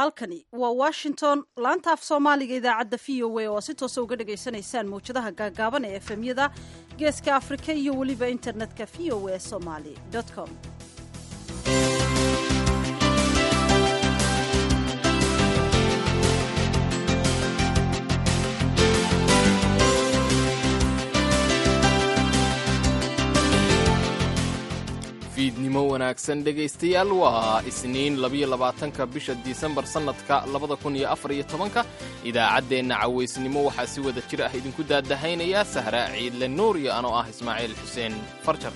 halkani waa washington laanta af soomaaliga idaacadda v o a oo si toosa uga dhagaysanaysaan mawjadaha gaagaaban ee efemyada geeska afrika iyo weliba internetka v o a somaly com fiidnimo wanaagsan dhegaystayaal waa isniin labiyo labaatanka bisha disembar sannadka labada kun iyo afar iyo tobanka idaacaddeenna cawaysnimo waxaa si wada jir ah idinku daadahaynayaa sahra ciidle nuur iyo anoo ah ismaaciil xuseen farjar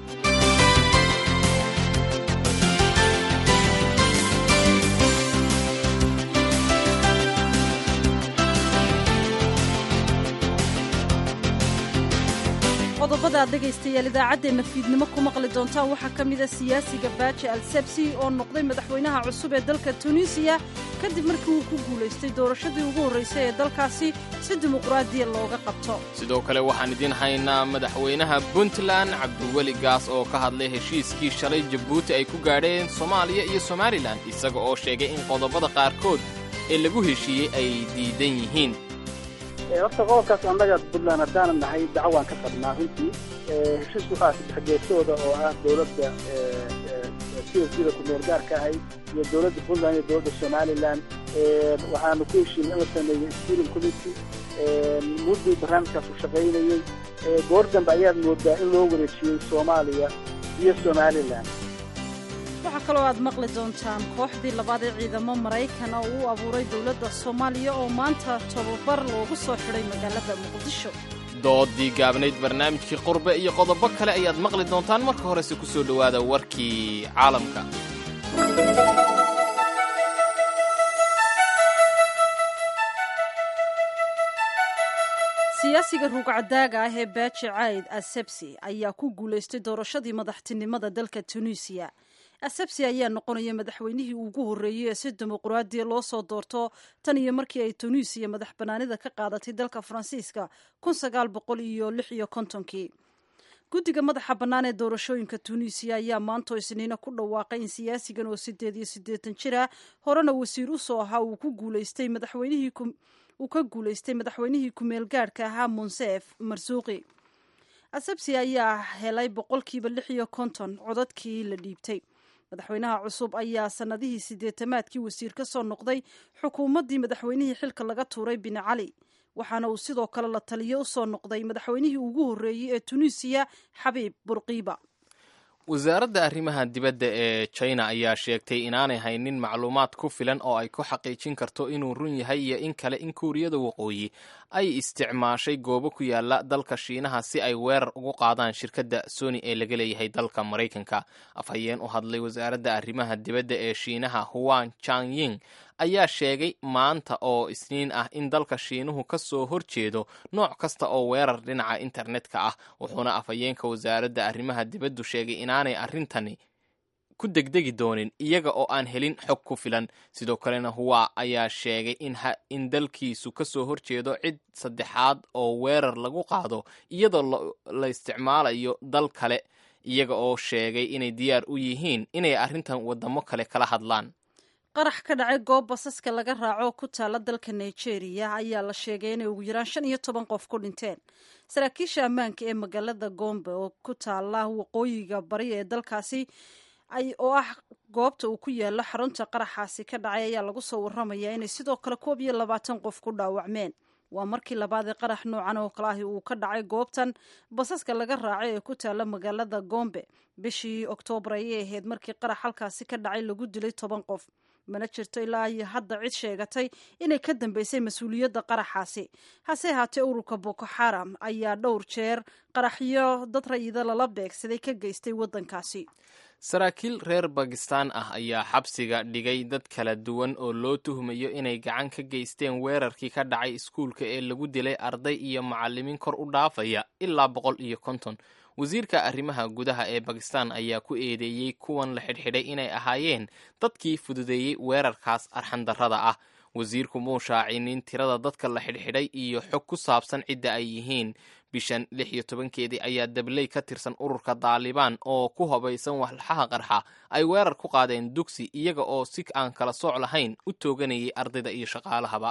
qodobada aad dhegaystayaal idaacaddeenna fiidnimo ku maqli doontaan waxaa ka mida siyaasiga baaji al sebsi oo noqday madaxweynaha cusub ee dalka tunisiya kadib markii uu ku guulaystay doorashadii ugu horraysay ee dalkaasi si dimuqraadiya looga qabto sidoo kale waxaan idiin haynaa madaxweynaha puntland cabdiweli gaas oo ka hadlay heshiiskii shalay jabuuti ay ku gaadheen soomaaliya iyo somalilan isaga oo sheegay in qodobada qaarkood ee lagu heshiiyey ay diidan yihiin horta qodobkaas annaga puntland haddaanan nahay dacwaan ka qabnaa runtii heshiisku waxaa saddexgeesooda oo ah dowladda c s da kumeel gaarka ahay iyo dowladda puntland iyo dowladda somalilan waxaanu ku heshiinay in la sameeyey steering committee muddii barnaamijkaas u shaqaynayey goor dambe ayaad moodaa in loo wareejiyey soomaaliya iyo somalilan waxaa kaloo aad maqli doontaan kooxdii labaad ee ciidamo maraykan oo uu abuuray dowladda soomaaliya oo maanta tobabar loogu soo xidhay magaalada muqdisho doodii gaabnayd barnaamijkii qurbe iyo qodobo kale ayaad maqli doontaan marka horese ku soo dhowaada warkii caalamka siyaasiga ruugcadaaga ah ee baaji cayd asebsi ayaa ku guulaystay doorashadii madaxtinimada dalka tunisiya asebsi ayaa noqonaya madaxweynihii ugu horreeyey ee si dimuqraadiya loo soo doorto tan iyo markii ay tunisiya madax bannaanida ka qaadatay dalka faransiiska kun sagaal boqol iyo lix iyo kontonkii guddiga madaxa bannaan ee doorashooyinka tunisiya ayaa maantoo isniina ku dhawaaqay in siyaasigan oo siddeed iyo siddeetan jir ah horena wasiir u soo ahaa uu ku guulaystay madaxweynihii uu ka guulaystay madaxweynihii kumeel gaadhka ahaa monsef marsuuqi asebsi ayaa helay boqolkiiba lix iyo konton codadkii la dhiibtay madaxweynaha cusub ayaa sannadihii siddeetamaadkii wasiir ka soo noqday xukuumaddii madaxweynihii xilka laga tuuray bin cali waxaana uu sidoo kale la taliyo u soo noqday madaxweynihii ugu horreeyey ee tunisiya xabiib burqiiba wasaaradda arrimaha dibadda ee china ayaa sheegtay inaanay haynin macluumaad ku filan oo ay ku xaqiijin karto inuu run yahay iyo in kale in kuuriyada waqooyi ay isticmaashay goobo ku yaala dalka shiinaha si ay weerar ugu qaadaan shirkadda sony ee laga leeyahay dalka maraykanka afhayeen u hadlay wasaaradda arrimaha dibadda ee shiinaha huan changying ayaa sheegay maanta oo isniin ah in dalka shiinuhu ka soo horjeedo nooc kasta oo weerar dhinaca internetka ah wuxuuna afhayeenka wasaaradda arrimaha dibaddu sheegay inaanay arrintani ku degdegi doonin iyaga oo aan helin xog ku filan sidoo kalena huwa ayaa sheegay in dalkiisu ka soo horjeedo cid saddexaad oo weerar lagu qaado iyadoo la isticmaalayo dal kale iyaga oo sheegay inay diyaar u yihiin inay arrintan waddamo kale kala hadlaan qarax ka dhacay goob basaska laga raaco ku taala dalka nigeria ayaa la sheegay inay ugu yaraan shan iyo toban qof ku dhinteen saraakiisha ammaanka ee magaalada gombe oo ku taala waqooyiga bari ee dalkaasi oo ah goobta uu ku yaalo xarunta qaraxaasi ka dhacay ayaa lagu soo warramaya inay sidoo kale koob iyo labaatan qof ku dhaawacmeen waa markii labaadee qarax noocan oo kale ahi uu ka dhacay goobtan basaska laga raacay ee ku taala magaalada gombe bishii oktoobar ayay ahayd markii qarax halkaasi ka dhacay lagu dilay toban qof mana jirto ilaa iyo hadda cid sheegatay inay ka dambeysay mas-uuliyadda qaraxaasi hase haatee ururka boko xaram ayaa dhowr jeer qaraxyo dad rayida lala beegsaday ka geystay waddankaasi saraakiil reer bakistan ah ayaa xabsiga dhigay dad kala duwan oo loo tuhmayo inay gacan ka geysteen weerarkii ka dhacay iskuulka ee lagu dilay arday iyo macallimiin kor u dhaafaya ilaa boqol iyo konton wasiirka arrimaha gudaha ee bakistan ayaa ku eedeeyey kuwan la xidhxidhay inay ahaayeen dadkii fududeeyey weerarkaas arxandarrada ah wasiirku muu shaacinin tirada dadka la xidhxidhay iyo xog ku saabsan cidda ay yihiin bishan lix iyo tobankeedii ayaa dabley ka tirsan ururka daalibaan oo ku habaysan walxaha qarxa ay weerar ku qaadeen dugsi iyaga oo si aan kala sooc lahayn u tooganayay ardayda iyo shaqaalahaba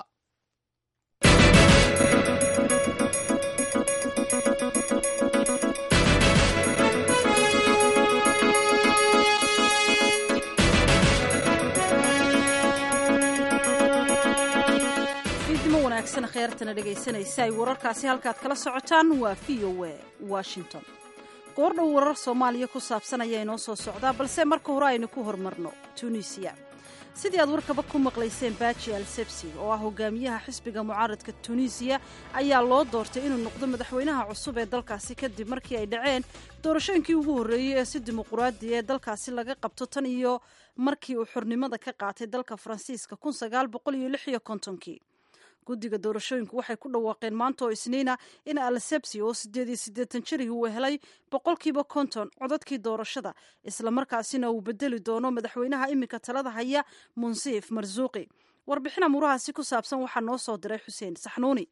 wanaagsan kheertana dhegaysanaysa ay wararkaasi halkaad kala socotaan waa v o a washington goordhow warar soomaaliya ku saabsan ayaa inoo soo socdaa balse marka hore aynu ku horumarno tunisiya sidii aad warkaba ku maqlayseen baaji al sebsi oo ah hogaamiyaha xisbiga mucaaradka tunisiya ayaa loo doortay inuu noqdo madaxweynaha cusub ee dalkaasi kadib markii ay dhaceen doorashooyinkii ugu horreeyey ee si dimuquraadi ee dalkaasi laga qabto tan iyo markii uu xornimada ka qaatay dalka faransiiska kun sagaal boqol iyo lix iyo kontonkii guddiga doorashooyinku waxay ku dhawaaqeen maanta oo isniina in alsebsi oo siddeed iyo siddeetan jirihii uu helay boqolkiiba konton codadkii doorashada islamarkaasina uu bedeli doono madaxweynaha iminka talada haya munsiif marsuuqi warbixin amuurahaasi ku saabsan waxaa noo soo diray xuseen saxnuuni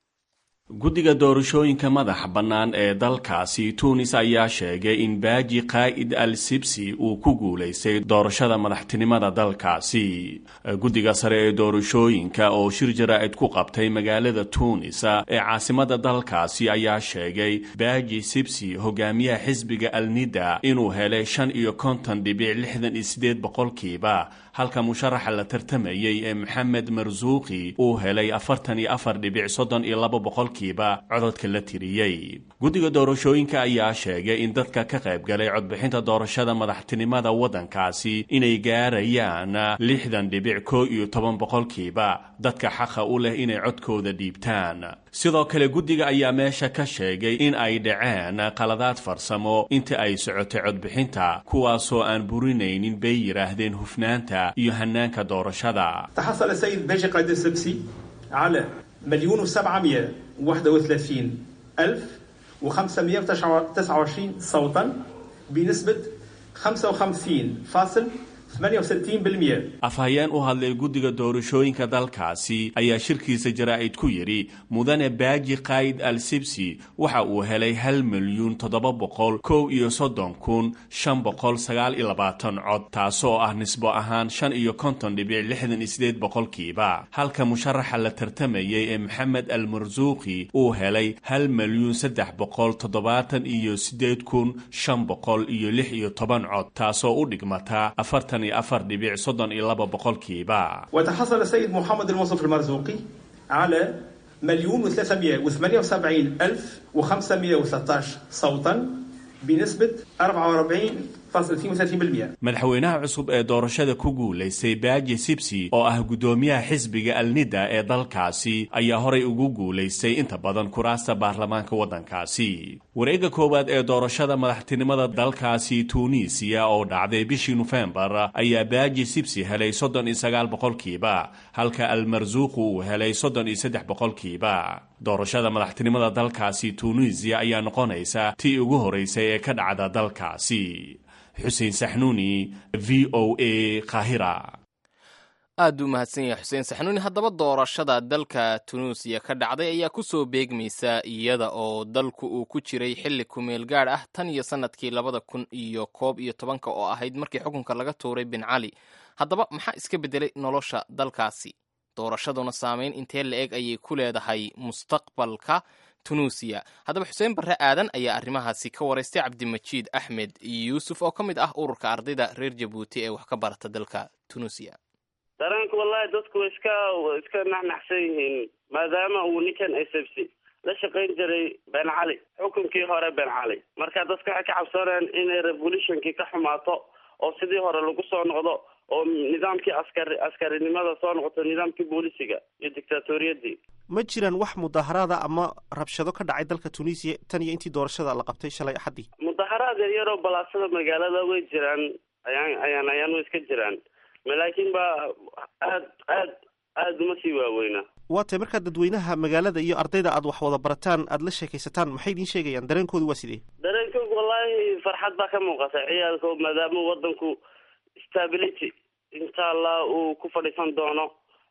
guddiga doorashooyinka madaxa bannaan ee dalkaasi tuunis ayaa sheegay in baaji qaa'id al sibsi uu ku guulaystay doorashada madaxtinimada dalkaasi guddiga sare ee doorashooyinka oo shir jaraa'id ku qabtay magaalada tuunis ee caasimada dalkaasi ayaa sheegay baaji sibsi hogaamiyaha xisbiga alnida inuu helay shan iyo konton dhibic lixdan iyo sideed boqolkiiba halka musharaxa la tartamayey ee maxamed marsuuqi uu helay afartan iyo afar dhibic soddon iyo laba boqolkiiba cododka la tiriyey guddiga doorashooyinka ayaa sheegay in dadka ka qayb galay codbixinta doorashada madaxtinimada waddankaasi inay gaarayaan lixdan dhibic koo iyo toban boqolkiiba dadka xaqa u leh inay codkooda dhiibtaan sidoo kale guddiga ayaa meesha ka sheegay in ay dhaceen qaladaad farsamo inta ay socotay codbixinta kuwaasoo aan burinaynin bay yidhaahdeen hufnaanta iyo hanaanka doorashada تحصل السيد باجي قائد السبسي على مليون وسبعمية وواحدة وثلاثين ألف وخمسمية وتسعة وعشرين صوتا بنسبة خمسة وخمسين فاصل 68% afhayeen u hadlay guddiga doorashooyinka dalkaasi ayaa shirkiisa jaraa'id ku yidhi mudane baaji qaa'id al sibsi waxa uu helay hal milyuun toddoba boqol kow iyo soddon kun shan boqol sagaal iyo labaatan cod taasoo ah nisbo ahaan shan iyo konton dhibic lixdan iyo sideed boqolkiiba halka musharaxa la tartamayey ee maxamed al marsuuqi uu helay hal milyuun saddex boqol toddobaatan iyo sideed kun shan boqol iyo lix iyo toban cod taasoo u dhigmata afartan afar dhibic soddon iyo laba boqolkiiba وتحصل السيد محمد المنصف المرزوقي على مليون وثلاثمية وثمانية وسبعين ألف وخمسمية وثلاثة صوتا بنسبة 44.32% madaxweynaha cusub ee doorashada ku guulaystay baaji sibsi oo ah guddoomiyaha xisbiga alnida ee dalkaasi ayaa horay ugu guulaystay inta badan kuraasta baarlamaanka waddankaasi wareegga koowaad ee doorashada madaxtinimada dalkaasi tuuniisiya oo dhacday bishii nofembar ayaa baaji sibsi helay soddon iyo sagaal boqolkiiba halka almarsuuqu uu helay soddon iyo saddex boqolkiiba doorashada madaxtinimada dalkaasi tuuniisiya ayaa noqonaysa tii ugu horeysay ee ka dhacda dalkaasi xuseen saxnuuni v o a qaahira aad u mahadsan yahay xuseen saxnuuni haddaba doorashada dalka tunuusiya ka dhacday ayaa ku soo beegmaysa iyada oo dalku uu ku jiray xilli kumeel gaadh ah tan iyo sannadkii labada kun iyo koob iyo tobanka oo ahayd markii xukunka laga tuuray bin cali haddaba maxaa iska beddelay nolosha dalkaasi doorashaduna saameyn intee la eg ayay ku leedahay mustaqbalka tunuusiya haddaba xuseen barre aadan ayaa arrimahaasi ka waraystay cabdimajiid axmed yuusuf oo ka mid ah ururka ardayda reer jabuuti ee wax ka barata dalka tunuusiya dareenka wallahi dadku way iska iska naxnaxsan yihiin maadaama uu ninkan sfc la shaqayn jiray ben cali xukunkii hore ben cali marka dadka waxay ka cabsanayaan inay revolutionkii ka xumaato oo sidii hore lagu soo noqdo oo nidaamkii askari askarinimada soo noqoto nidaamkii boolisiga iyo dictatoriyadii ma jiraan wax mudaharaada ama rabshado ka dhacay dalka tunisiya tan iyo intii doorashada la qabtay shalay axaddii mudaharaad yaryaroo balaasada magaalada way jiraan ayaan ayaan ayaan way iska jiraan laakiin ba aad aad aada uma sii waaweyna waa tay markaa dadweynaha magaalada iyo ardayda aad wax wada barataan aada la sheekaysataan maxay idiin sheegayaan dareenkoodu waa sidee dareenkoodu wallahi farxad baa ka muuqata ciyaalka maadaama wadanku stability insha allah uu ku fadhiisan doono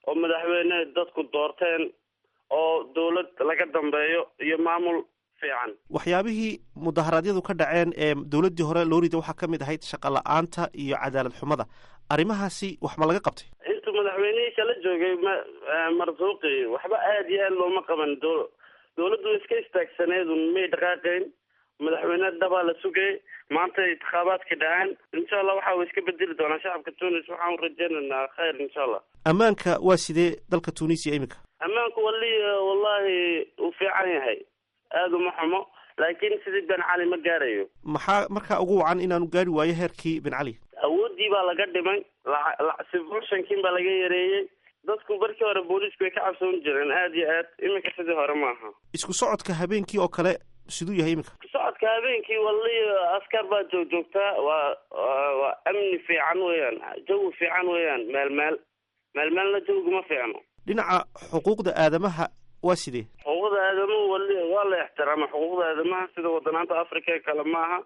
oo madaxweyne dadku doorteen oo dawlad laga dambeeyo iyo maamul fiican waxyaabihii mudaharaadyadu ka dhaceen ee dowladdii hore loo riday waxaa ka mid ahayd shaqa la-aanta iyo cadaalad xumada arrimahaasi wax ma laga qabtay intuu madaxweynihii kala joogay ma marsuuqi waxba aada iyo aad looma qaban do dawladdu iska istaagsaneedun may dhaqaaqayn madaxweyne dhabaa la sugayay maanta intikaabaadka dhaceen insha allah waxa uu iska bedeli doonaa shacabka tunis waxaan rajeynaynaa khayr insha allah ammaanka waa sidee dalka tunisia iminka ammaanku wali wallahi uu fiican yahay aada uma xumo laakiin sidii ben cali ma gaarayo maxaa markaa ugu wacan inaanu gaari waayo heerkii ben cali awooddii baa laga dhimay lacsibuushankin baa laga yareeyey dadku barkii hore booliisku way ka cabsoon jireen aada iyo aad iminka sidii hore maaha isku socodka habeenkii oo kale siduu yahay iminka socodka habeenkii wali askar baa joog joogtaa waa waa amni fiican weeyaan jawi fiican weeyaan meel meel meel meelna jawiguma fiicno dhinaca xuquuqda aadamaha waa sidee xuquuqda aadamahu wali waa la ixtiraama xuquuqda aadamaha sida wadanaanta africa ee kale maaha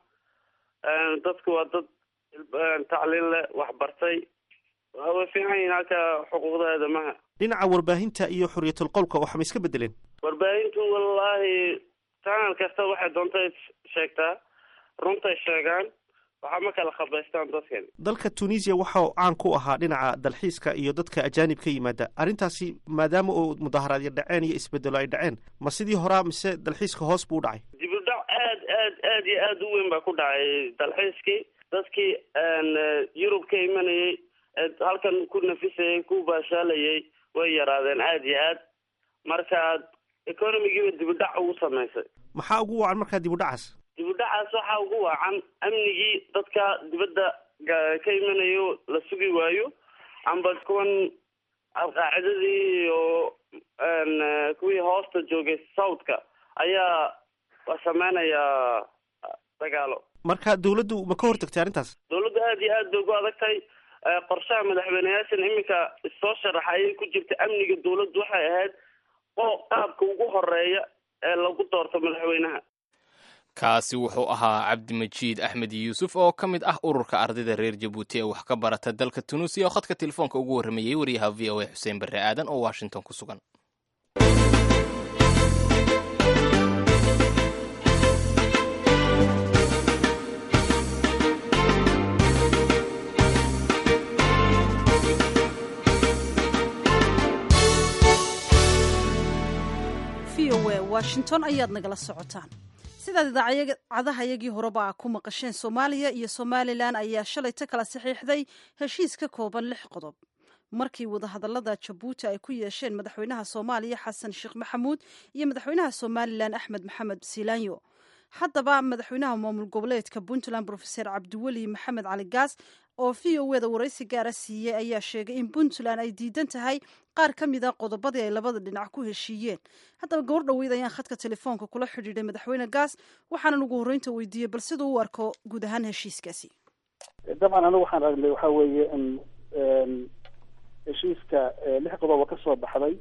dadku waa dad tacliin leh waxbartay way fiican yihiin halka xuquuqda aadamaha dhinaca warbaahinta iyo xorriyatul qowlka waxa ma iska bedeleen warbaahintu wallahi channel kasta waxay doontay sheegtaa runtay sheegaan waxaa ma kala khabaystaan dadkan dalka tunisia waxau caan ku ahaa dhinaca dalxiiska iyo dadka ajaanib ka yimaada arrintaasi maadaama uu mudaharaadyo dhaceen iyo isbedelo ay dhaceen ma sidii horaa mise dalxiiska hoos buu u dhacay dibudhac aad aad aad iyo aada u weyn baa ku dhacay dalxiiskii dadkii yurub ka imanayay halkan ku nafisayay ku baashaalayay way yaraadeen aada iyo aad marka economigiiba dibudhac ugu samaysay maxaa ugu wacan markaa dibudhacaas dibudhacaas waxaa ugu wacan amnigii dadka dibadda ka imanayo la sugi waayo amba kuwan alqaacidadii iyo kuwii hoosta joogay southka ayaa sameynayaa dagaalo marka dawladdu ma ka hortagtay arrintaas dawladdu aada iyo aad bay ugu adagtahay qorshaha madaxweyneyaashan iminka soo sharaxa ayay ku jirta amniga dawladdu waxay ahayd oo qaabka ugu horeeya ee lagu doorto madaxweynaha kaasi wuxuu ahaa cabdimajiid axmed yuusuf oo ka mid ah ururka ardayda reer jabuuti ee wax ka barata dalka tunuusiya oo khadka telefoonka ugu warramayey wariyaha v o a xuseen barre aadan oo washington ku sugan v o a washington ayaad nagala socotaan sidaad idaacadaha yagii horeba a ku maqasheen soomaaliya iyo somalilan ayaa shalayta kala saxiixday heshiis ka kooban lix qodob markii wadahadalada jabuuti ay ku yeesheen madaxweynaha soomaaliya xasan sheekh maxamuud iyo madaxweynaha somalilan axmed maxamed silaanyo haddaba madaxweynaha maamul goboleedka puntland rofeser cabdiweli maxamed cali gaas oo v o eda waraysi gaara siiyey ayaa sheegay in puntland ay diidan tahay qaar ka mid a qodobadii ay labada dhinac ku heshiiyeen haddaba gobor dhoweyd ayaan khadka telefoonka kula xidhiidhay madaxweyne gaas waxaanan ugu horreynta weydiiyey bal siduu u arko guud ahaan heshiiskaasi dabcan anigu waxaan aragnay waxaa weeye in heshiiska lix qodoba ka soo baxday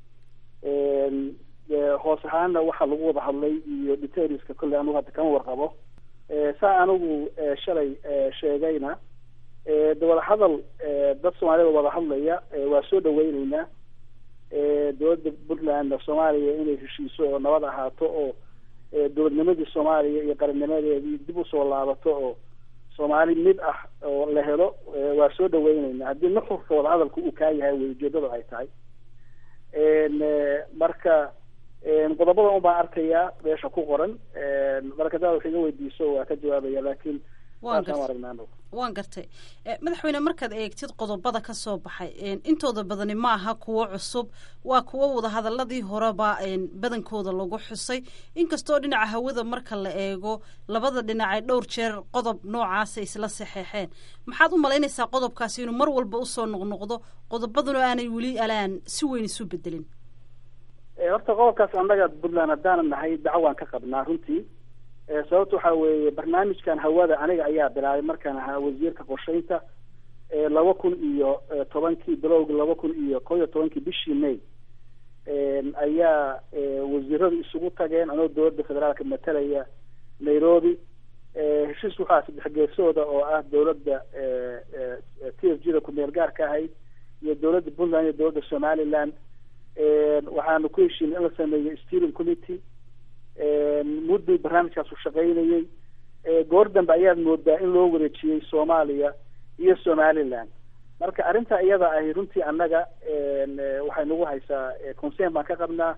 hoos ahaana waxaa lagu wada hadlay iyo detailska kolley anigu hadda kama warqabo saa anigu shalay sheegayna de wada hadal dad soomaalida wada hadlaya waa soo dhaweyneynaa dowladda puntland soomaaliya inay heshiiso oo nabad ahaato oo dowladnimadii soomaaliya iyo qarannimadeedii dib usoo laabato oo soomaali mid ah oo la helo waa soo dhaweyneynaa haddii nuxurka wada hadalka uu kaa yahay wey ujeedada ay tahay marka qodobada un baan arkayaa meesha ku qoran marka daa wax iga weydiiso waa ka jawaabaya laakiin waan gartay madaxweyne markaad eegtid qodobada ka soo baxay intooda badani ma aha kuwo cusub waa kuwo wadahadaladii horeba badankooda lagu xusay inkastoo dhinaca hawada marka la eego labada dhinac ay dhowr jeer qodob noocaasa isla saxeexeen maxaad u malaynaysaa qodobkaasi inuu mar walba usoo noqnoqdo qodobaduna aanay weli alaan si weyn isu bedelin horta qodobkaas annaga puntland haddaanan nahay dacwaan ka qabnaa runtii sababta waxaa weeye barnaamijkan hawada aniga ayaa bilaabay markaan ahaa wasiirka qorsheynta laba kun iyo tobankii bilowgi laba kun iyo kow iyo tobankii bishii may ayaa wasiiradu isugu tageen anoo dowladda federaalka matalaya nairobi heshiis waxaa saddex geesooda oo ah dowladda t f g da ku-meel gaarka ahayd iyo dowladda puntland iyo dowladda somaliland waxaanu ku heshiinay in la sameeyo steering committee mudduu barnaamijkaasu shaqaynayey goor dambe ayaad moodaa in loo wareejiyey soomaaliya iyo somaliland marka arrinta iyada ahi runtii annaga waxay nagu haysaa concern baan ka qabnaa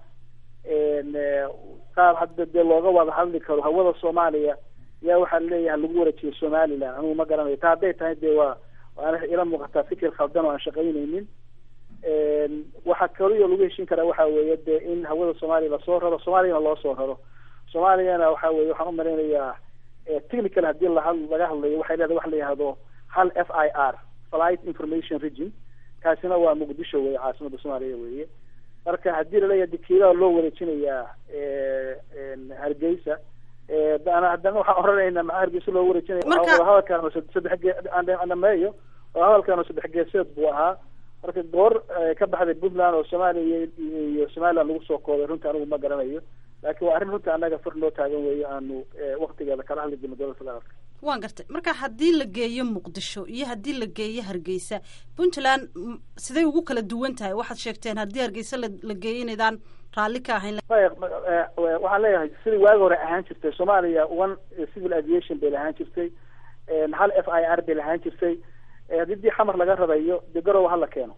qaab hadda dee looga wada hadli karo hawada soomaaliya yaa waxaa leeyahay lagu wareejiyo somaliland anugu ma garanayo ta hadday tahay dee waa waana ila muuqataa fikir khaldan oo aan shaqaynaynin waxa kaliyo lagu heshin karaa waxa weeye dee in hawada soomaaliya lasoo raro soomaaliyana loo soo raro soomaaliyana waxa weye waxaan umalaynayaa technical hadii lahad laga hadlayo waxay leedahay waxa la yihahdo hal f i r flight information region kaasina waa muqdisho weye caasimada soomaaliya weye marka haddii laleeyahay dekiilada loo wareejinayaa hargeysa haddana waxaan oranaynaa maxaa hargeysa loo wareejinaya hadalkaan saddex geeameeyo hadalkaan oo saddex geeseed buu ahaa marka goor ka baxday puntland oo soomaaliya iyo somaliland lagu soo koobay runtii anigu ma garanayo laakiin waa arrin runtii annaga far noo taagan weeye aanu waktigeeda kala hadli jirno dowladda federaalka waan gartay marka haddii la geeyo muqdisho iyo haddii la geeyo hargeysa puntland siday ugu kala duwan tahay waxaad sheegteen haddii hargeysa la geeyo inaydaan raalli ka ahayn waxaan leeyahay sidii waagi hore ahaan jirtay soomaaliya one civil aviation bay lahaan jirtay hal f i r bay lahaan jirtay haddii dii xamar laga rarayo dee garowa hala keeno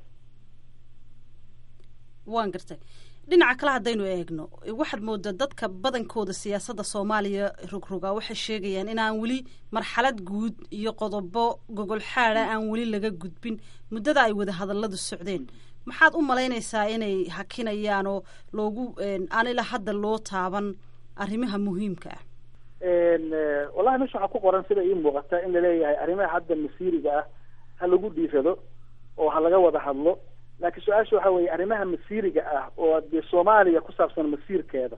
waan gartay dhinaca kale haddaynu eegno waxaad moodaa dadka badankooda siyaasadda soomaaliya rogroga waxay sheegayaan inaan weli marxalad guud iyo qodobo gogol xaada aan weli laga gudbin muddada ay wada hadalladu socdeen maxaad u malaynaysaa inay hakinayaan oo loogu aan ilaa hadda loo taaban arrimaha muhiimka ah wallahi meesha waxaa ku qoran sida ii muuqata in laleeyahay arrimaha hadda masiiriga ah ha lagu dhiirado oo ha laga wada hadlo laakiin su-aasha waxa weeye arrimaha masiiriga ah oo dee soomaaliya ku saabsan masiirkeeda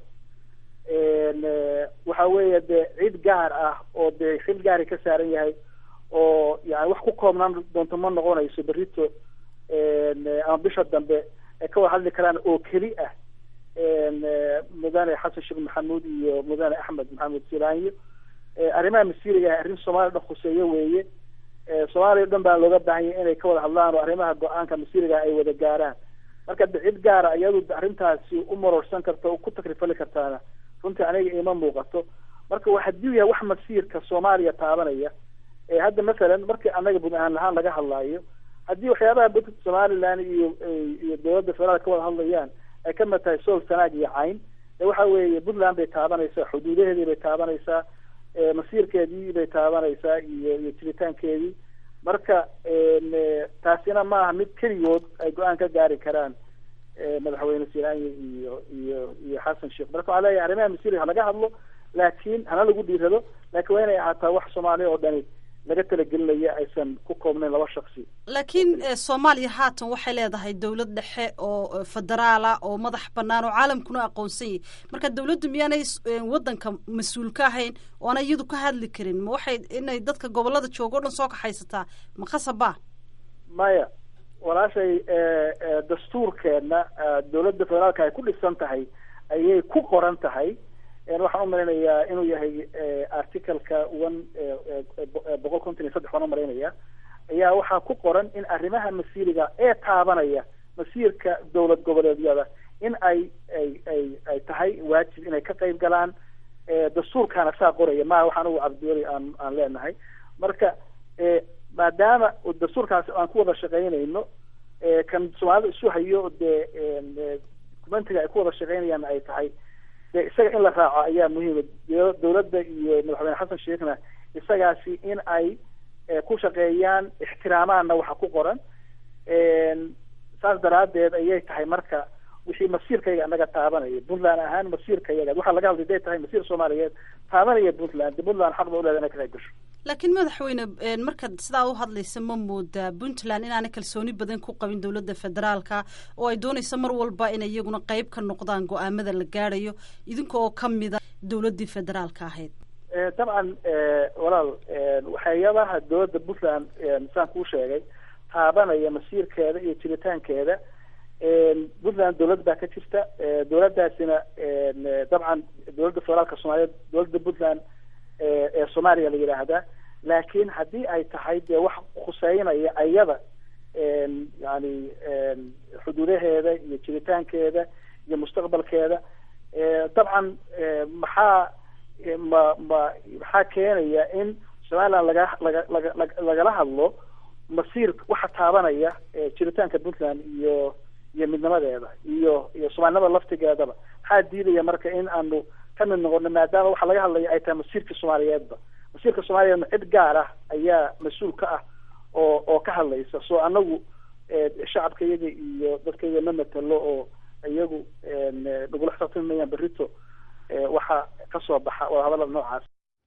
waxa weeye dee cid gaar ah oo dee xil gaari ka saaran yahay oo yani wax ku koobnaan doonto ma noqonayso berito ama bisha dambe ay ka wada hadli karaan oo keli ah mudane xasan sheekh maxamuud iyo mudane axmed maxamed silaanyo arrimaha masiiriga ah arrin soomaaliya dhan khuseeyo weeye soomaaliya o dhan baa looga baahan yahay inay ka wada hadlaan oo arrimaha go-aanka masiiriga ay wada gaaraan marka de cid gaara iyadu arrintaasi u marorsan karta o ku takrifali kartaana runtii aniga ima muuqato marka wa haddii yahay wax masiirka soomaaliya taabanaya hadda masalan markii annaga bud ahaan lahaan laga hadlaayo haddii waxyaabaha bud somaliland iyo iyo dowladda federaalka ka wada hadlayaan ay ka mid tahay sool sanaag iyo cayn de waxa weeye puntland bay taabanaysaa xuduudaheedii bay taabanaysaa masiirkeedii bay taabanaysaa iyo iyo jiritaankeedii marka taasina maaha mid keligood ay go-aan ka gaari karaan madaxweyne silaanya iyo iyo iyo xasan sheekh marka waxaa leeyahay arrimaha masiiriga ha laga hadlo laakiin hana lagu dhiirado laakiin waa inay ahaataa wax soomaaliya oo dhani laga talagelinaya aysan ku koobnayn laba shaksi laakiin soomaaliya haatan waxay leedahay dowlad dhexe oo federaala oo madax banaan oo caalamkuna aqoonsan yahy marka dowladdu miyaanay wadanka mas-uul ka ahayn oo ana iyadu ka hadli karin ma waxay inay dadka gobolada jooga o dhan soo kaxaysataa ma khasaba maya walaashay dastuurkeena dowladda federaalka ay ku dhisan tahay ayay ku qoran tahay waxaan umalaynayaa inuu yahay articleka one boqol konton iyo saddex waan umalaynaya ayaa waxaa ku qoran in arrimaha masiiriga ee taabanaya masiirka dowlad goboleedyada in ay ay ay ay tahay waajib inay ka qayb galaan dastuurkaana saa qoraya maha waxaan ugu cabdiweli aan aan leenahay marka maadaama dastuurkaasi aan ku wada shaqaynayno kan soomaalida isu hayo dee documentiga ay ku wada shaqaynayaan ay tahay de isaga in la raaco ayaa muhiima dowladda iyo madaxweyne xasan sheekhna isagaasi in ay ku shaqeeyaan ixtiraamaanna waxa ku qoran saas daraadeed ayay tahay marka wixii masiirkayga anaga taabanaya puntland ahaan masiirkayaga waxaa laga hadlay day tahay masiir soomaaliyeed taabanaya puntland de puntland xaq ba uleeda inay ka qayb gasho laakiin madaxweyne markaad sidaa u hadlaysa ma moodaa puntland inaanay kalsooni badan ku qabin dowladda federaalka oo ay doonayso mar walba inay iyaguna qeyb ka noqdaan go-aamada la gaadhayo idinka oo kamida dowladdii federaalka ahayd dabcan walaal waxyaabaha dowladda puntland saan kuu sheegay taabanaya masiirkeeda iyo jiritaankeeda puntland dowlad baa ka jirta dowladdaasina dabcan dowladda federaalka soomaaliyeed dowladda puntland ee soomaaliya la yidhaahdaa laakiin haddii ay tahay dee wax khuseynaya ayada yani xuduudaheeda iyo jiritaankeeda iyo mustaqbalkeeda dabcan maxaa ma ma maxaa keenaya in somaliland laga laga laga lagala hadlo masiir waxa taabanaya jiritaanka puntland iyo iyo midnimadeeda iyo iyo soomaalinimada laftigeedaba maxaa diidaya marka in aanu ka mid noqono maadaama waxa laga hadlaya ay tahay masiirka soomaaliyeedba masiirka soomaaliyeedna cid gaar ah ayaa mas-uul ka ah oo oo ka hadlaysa so anagu shacabka iyaga iyo dadka iyaga ma matalo oo iyagu nagula xisaabtamayaan berito waxa kasoo baxa wadahadalada noocaas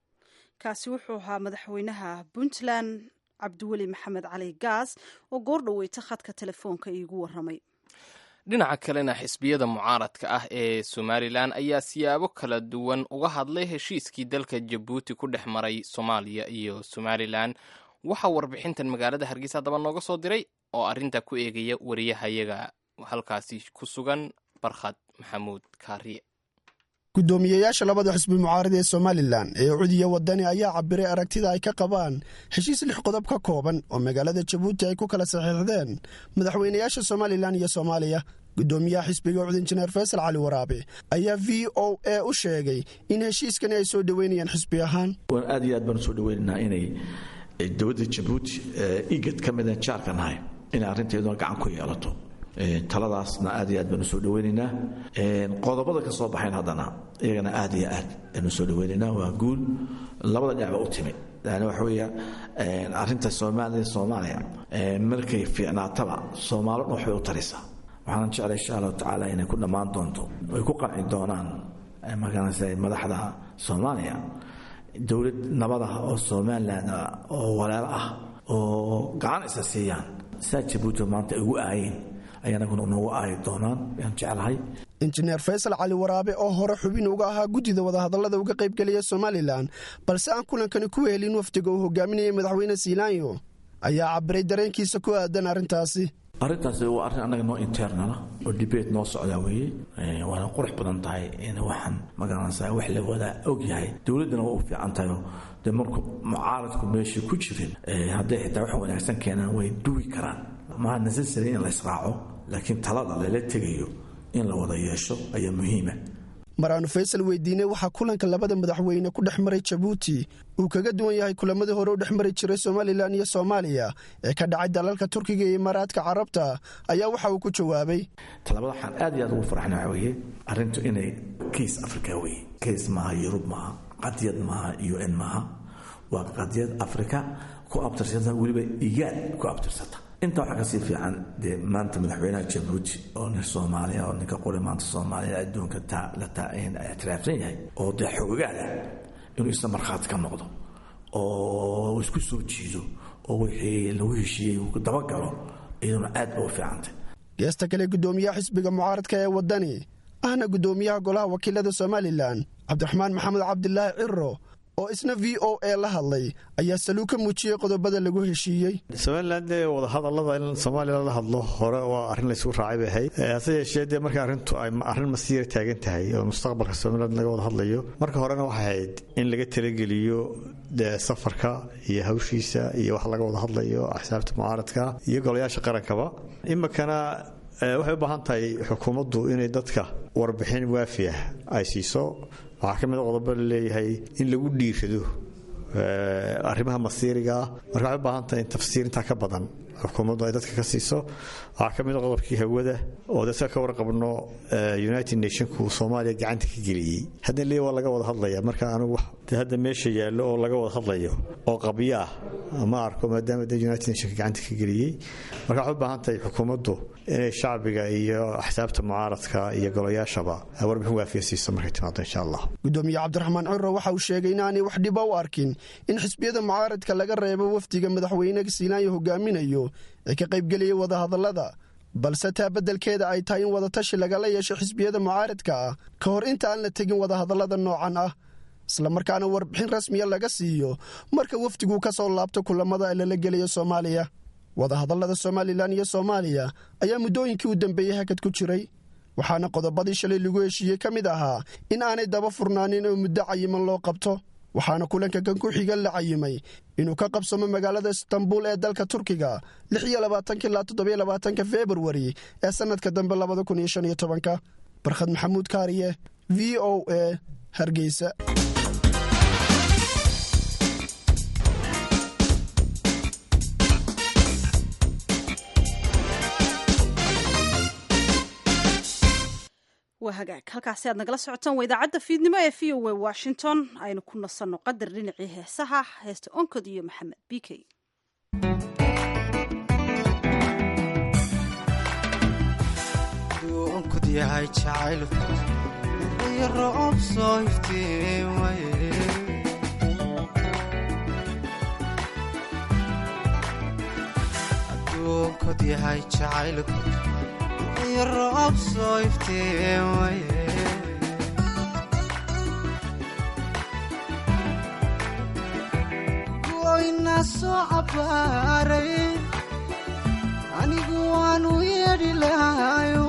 kaasi wuxuu ahaa madaxweynaha puntland cabdiweli maxamed cali gaas oo goor dhaweyta khadka telefoonka iigu waramay dhinaca kalena xisbiyada mucaaradka ah ee somalilan ayaa siyaabo kala duwan uga hadlay heshiiskii dalka jabuuti ku dhex maray soomaaliya iyo somalilan waxaa warbixintan magaalada hargeysa haddaba nooga soo diray oo arrinta ku eegaya wariyahayaga halkaasi ku sugan barkhad maxamuud kaariye gudoomiyeyaasha labada xisbi mucaarad ee somalilan ee cudiya wadani ayaa cabiray aragtida ay ka qabaan heshiis lix qodob ka kooban oo magaalada jabuuti ay ku kala saxiixdeen madaxweynayaasha somalilan iyo soomaaliya gudoomiyaha xisbiga cud injineer faysal cali waraabe ayaa v o a u sheegay in heshiiskani ay soo dhoweynayaan xisbi ahaan aad iyo aad baan usoo dhoweynaynaa inay dowladda jabuuti igad ka mida jaarka nahay inay arrinteeduna gacan ku yeelato taladaasna aad iyo aad baanu soo dhaweynaynaa qodobada ka soo baxayn haddana iyagana aad iyo aad baanu soo dhaweynaynaa waa guul labada dhinacba u timid yani waxa weeya arrinta soomaaliya soomaaliya markay fiicnaataba soomaalo dhan waxbay u taraysaa waxaanan jeclay insha allahu tacaala inay ku dhammaan doonto ay ku qanci doonaan markaanse madaxda soomaaliya dowlad nabad ah oo somalilan oo walaalo ah oo gacan isa siiyaan saa jabuuti maanta ay ugu aayeen ayanaguna noogu aayi doonaan yaan jeclahay injineer faysal cali waraabe oo hore xubin uga ahaa guddida wadahadallada uga qaybgelaya somalilan balse aan kulankani ku wehelin wafdiga uu hogaaminayay madaxweyne siilaanyo ayaa cabiray dareenkiisa ku aadan arrintaasi arrintaasi waa arrin annaga noo internala oo dibate noo socdaa weeye waana qurux badan tahay in waxaan magaranaysaa wax la wadaa og yahay dowladdana waa u fiican tahay dee marku mucaaradku meesha ku jirin hadday xitaa wax wanaagsan keenaan way duwi karaan maha necessary in la israaco laakiin talada lala tegayo in la wada yeesho ayaa muhiima maraanu faysal weydiinay waxaa kulanka labada madaxweyne ku dhex maray jabuuti uu kaga duwan yahay kulamadii hore u dhex mari jiray somalilan iyo soomaaliya ee ka dhacay dalalka turkiga iyo imaaraadka carabta ayaa waxa uu ku jawaabay talabada waxaan aad iyo aad ugu farxna waxa weeye arrintu inay kays africa weye kays maaha yurub maaha qadiyad maaha u n maaha waa qadiyad africa ku abtirsata weliba igaad ku abtirsata intaa waxaa kasii fiican dee maanta madaxweynaha jabuuti oo nin soomaaliya oo ninka qori maanta soomaaliya adduunka la ictiraafsan yahay oo dee xoogaada inuu isna markhaati ka noqdo oo isku soo jiido oo wixii lagu heshiiyey uu dabagalo iyaduna aad ba u fiicantay geesta kale gudoomiyaha xisbiga mucaaradka ee waddani ahna gudoomiyaha golaha wakiilada somalilan cabdiraxmaan maxamed cabdilaahi ciro oo isna v o a la hadlay ayaa saluu ka muujiyey qodobada lagu heshiiyey somalilan dee wadahadallada in soomaaliya lala hadlo hore waa arrin laysugu raacay bay ahayd hase yeeshee dee marka arrintu ay arrin masiira taagan tahay oo mustaqbalka somaliland laga wada hadlayo marka horena waxay ahayd in laga talageliyo dee safarka iyo hawshiisa iyo wax laga wada hadlayo axsaabta mucaaradka iyo golayaasha qarankaba iminkana waxay u baahan tahay xukuumaddu inay dadka warbixin waafi ah ay siiso waxaa ka mid a qodobo laleeyahay in lagu dhiirado arrimaha masiirigaa marka waxay u baahan tahay in tafsiir intaa ka badan xukuumaddu ay dadka ka siiso waxaa ka mid a qodobkii hawada oo dadka ka warqabno united nationku soomaaliya gacanta ka geliyey hadda leey waa laga wada hadlaya marka anigu de hadda meesha yaallo oo laga wada hadlayo oo qabyo ah ma arko maadaama de united nationka gacanta ka geliyey marka waxay u baahan tahay xukuumaddu inay shacbiga iyo axsaabta mucaaradka iyo golayaashaba warbixin waafiya siiso markay timaado insha allah gudoomiye cabdiraxmaan curo waxa uu sheegay inaanay wax dhiba u arkin in xisbiyada mucaaradka laga reebo wafdiga madaxweyne siilaanyo hogaaminayo ee ka qaybgeliyay wadahadallada balse taa beddelkeeda ay tahay in wadatashi lagala yeesho xisbiyada mucaaradka ah ka hor inta aan la tegin wadahadallada noocan ah islamarkaana warbixin rasmiya laga siiyo marka wafdigu ka soo laabto kulamada ee lala gelayo soomaaliya wadahadallada somalilan iyo soomaaliya ayaa muddooyinkii u dambeeyey hakad ku jiray waxaana qodobadii shalay lagu heshiiyey ka mid ahaa in aanay daba furnaanin oo muddo cayiman loo qabto waxaana kulanka kan ku xiga la cayimay inuu ka qabsamo magaalada istanbul ee dalka turkiga ilaa februari ee sannadka dambe barkhad maxamuud kaariye v o a hargeysa waa hagaag halkaasi aad nagala socotaan waa idaacadda fiidnimo ee v o a washington aynu ku nasanno qadar dhinacii heesaha heesta onkod iyo maxamed b k onkod yahay jacaylku iyo roob soo iftiin waye aduunkod yahay jacaylku iyo roob soo iftiin waye goyna soo cabbaaray anigu waanu yeedhi lahayo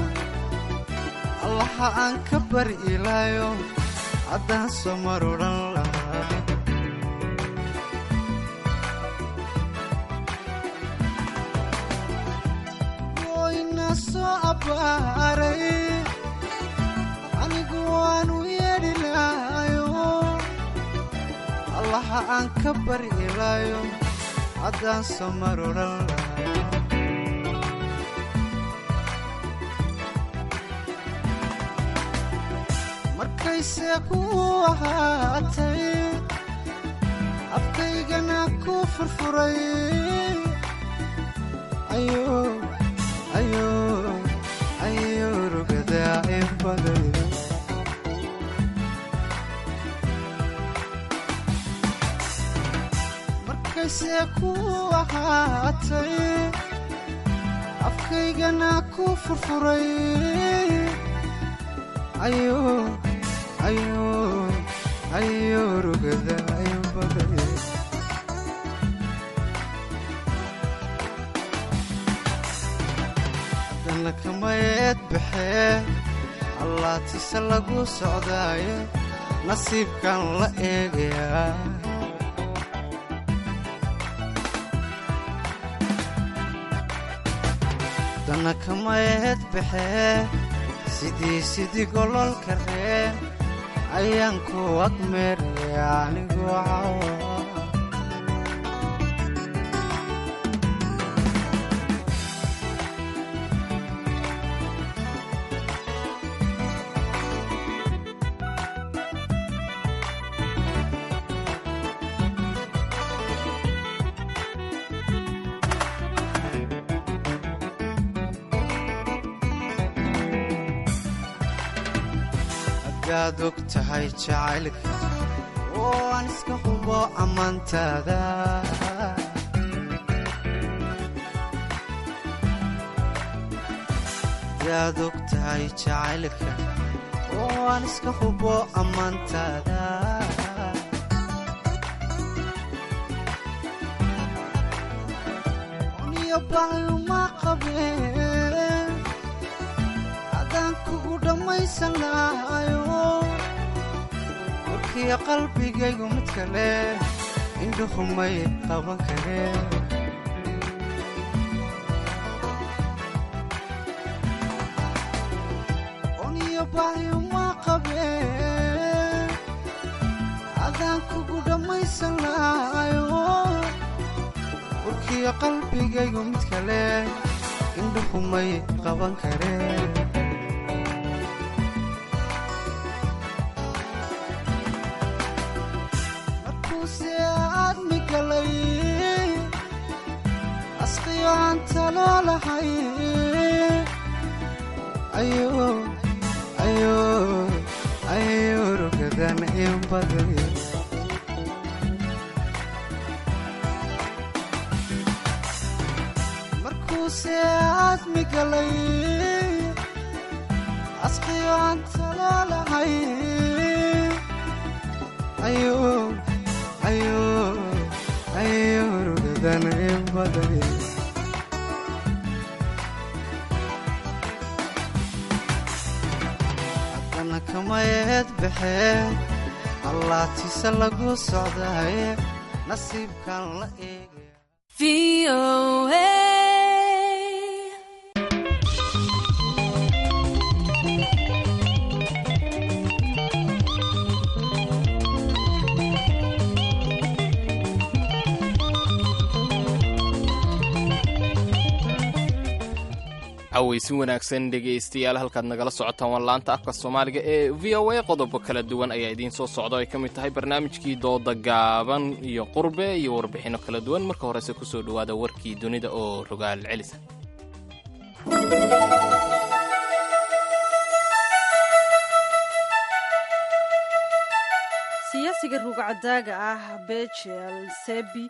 allaha aan ka bari ilaayo haddaan soo marudhan lahaa goyna soo cabbaaray anigu waanu yeedhi lahayo allaha aan ka bari ilaayo haddaan soo marudhan lahaa markayse ku ahaatay afkaygana ku furfuray ayo rugadaa inbaday markayse ku ahaatay afkaygana ku furfuray ayo ayo ayo rugada ayo baday haddana kamayeed baxee allaatise lagu socdaaye nasiibkan la eegayaa haddana kamayeed baxee sidii sidii gololka reen ayaan ku agmeeraya anigoo cawa hadaad og tahay jacaylka oo aan iska hubo ammaantaada hadaad og tahay jacaylka oo aan iska hubo ammaantaada uniyo baayuma qabeen adaan kugu dhammaysan lahayo warkiya qalbigaygu mid kale indhuhumay qaban kareen uniyo baayuma qabeen adaan kugu dhammaysan lahayo warkiya qalbigaygu mid kale indhuhumay qaban kareen asqiyoaan taloolahay ayo rugadan in baday markuuse aadmi galay asqiyoaan taloolahay ayo rugadan in baday haddana kamayeed baxee allaatise lagu socdaaye nasiibkan la eegay cawaysi wanaagsan dhegaystayaal halkaad nagala socotaan waa laanta afka soomaaliga ee v o a qodobo kala duwan ayaa idiin soo socda ay ka mid tahay barnaamijkii dooda gaaban iyo qurbe iyo warbixinno kala duwan marka horese kusoo dhowaada warkii dunida oo rogaal celisa siyaasiga rugcadaaga ah bejel sebi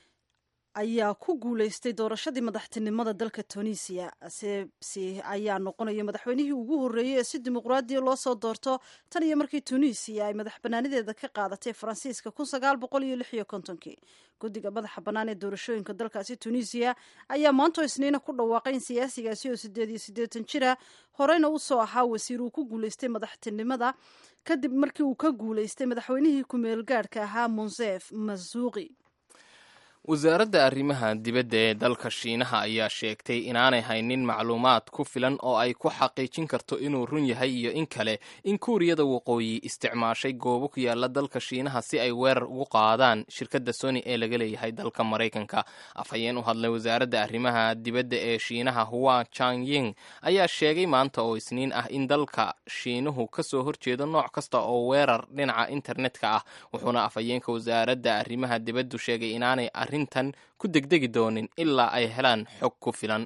ayaa ku guuleystay doorashadii madaxtinimada dalka tunisiya sebsi ayaa noqonaya madaxweynihii ugu horreeyey ee si dimuqraadiya loo soo doorto tan iyo markii tunisiya ay madax banaanideeda ka qaadatay faransiiska kun sagaal boqol iyo lix iyo kontonkii guddiga madaxa bannaan ee doorashooyinka dalkaasi tunisiya ayaa maanto isniina ku dhawaaqay in siyaasigaasi oo sideed iyo siddeetan jira horeyna usoo ahaa wasiir uu ku guuleystay madaxtinimada kadib markii uu ka guuleystay madaxweynihii ku-meel gaadhka ahaa monsef masuuqi wasaaradda arrimaha dibadda ee dalka shiinaha ayaa sheegtay inaanay haynin macluumaad ku filan oo ay ku xaqiijin karto inuu run yahay iyo in kale in kuuriyada waqooyi isticmaashay goobo ku yaala dalka shiinaha si ay weerar ugu qaadaan shirkadda sony ee laga leeyahay dalka maraykanka afhayeen u hadlay wasaaradda arrimaha dibadda ee shiinaha hua changying ayaa sheegay maanta oo isniin ah in dalka shiinuhu kasoo horjeedo nooc kasta oo weerar dhinaca internetka ah wuxuuna afhayeenka wasaaradda arrimaha dibaddu sheegay inaanay tan ku degdegi doonin ilaa ay helaan xog ku filan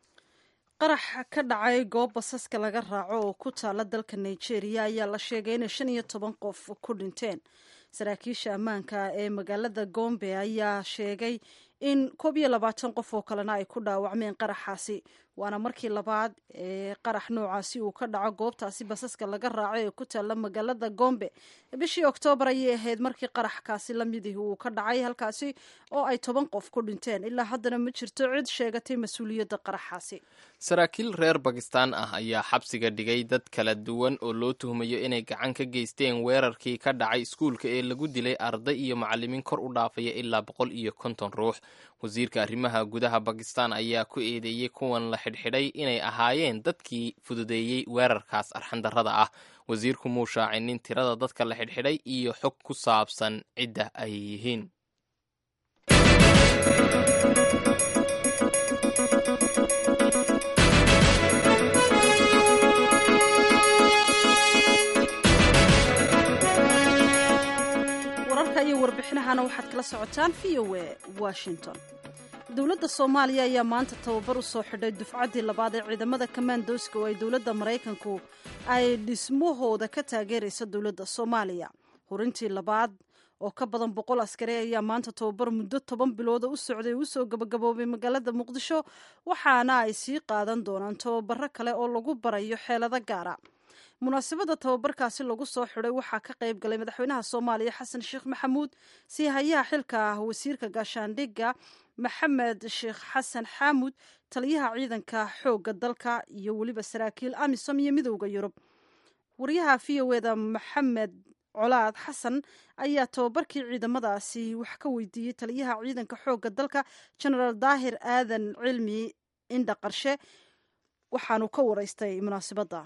qarax ka dhacay goob basaska laga raaco oo ku taala dalka nigeria ayaa la sheegay inay shan iyo toban qof ku dhinteen saraakiisha ammaanka ee magaalada gombe ayaa sheegay in koob iyo labaatan qof oo kalena ay ku dhaawacmeen qaraxaasi waana markii labaad ee qarax noocaasi uu ka dhaco goobtaasi basaska laga raaco ee ku taalla magaalada gombe bishii oktoobar ayay ahayd markii qaraxkaasi lamidih uu ka dhacay halkaasi oo ay toban qof ku dhinteen ilaa haddana ma jirto cid sheegatay mas-uuliyadda qaraxaasi saraakiil reer bakistan ah ayaa xabsiga dhigay dad kala duwan oo loo tuhmayo inay gacan ka geysteen weerarkii ka dhacay iskuulka ee lagu dilay arday iyo macalimiin kor u dhaafaya ilaa boqol iyo konton ruux wasiirka arrimaha gudaha bakistan ayaa ku eedeeyey kuwan la xidhxidhay inay ahaayeen dadkii fududeeyey weerarkaas arxandarrada ah wasiirku muu shaacinin tirada dadka la xidhxidhay iyo xog ku saabsan cidda ay yihiin wararka iyo warbixinahana waxaad kala socotaan v o e washington dowladda soomaaliya ayaa maanta tababar u soo xidhay dufcaddii labaad ee ciidamada kamandooska oo ay dowladda maraykanku ay dhismahooda ka taageeraysa dowladda soomaaliya hurintii labaad oo ka badan boqol askari ayaa maanta tababar muddo toban bilooda u socday u soo gabagaboobay magaalada muqdisho waxaana ay sii qaadan doonaan tababaro kale oo lagu barayo xeelado gaara munaasabadda tababarkaasi lagu soo xidhay waxaa ka qayb galay madaxweynaha soomaaliya xasan sheekh maxamuud sii hayaha xilka ah wasiirka gaashaandhigga maxamed sheekh xasan xaamud taliyaha ciidanka xoogga dalka iyo weliba saraakiil amisom iyo midowda yurub wariyaha v o eda maxamed colaad xasan ayaa tababarkii ciidamadaasi wax ka weydiiyey taliyaha ciidanka xoogga dalka genaraal daahir aadan cilmi indha qarshe waxaanu ka wareystay munaasabadda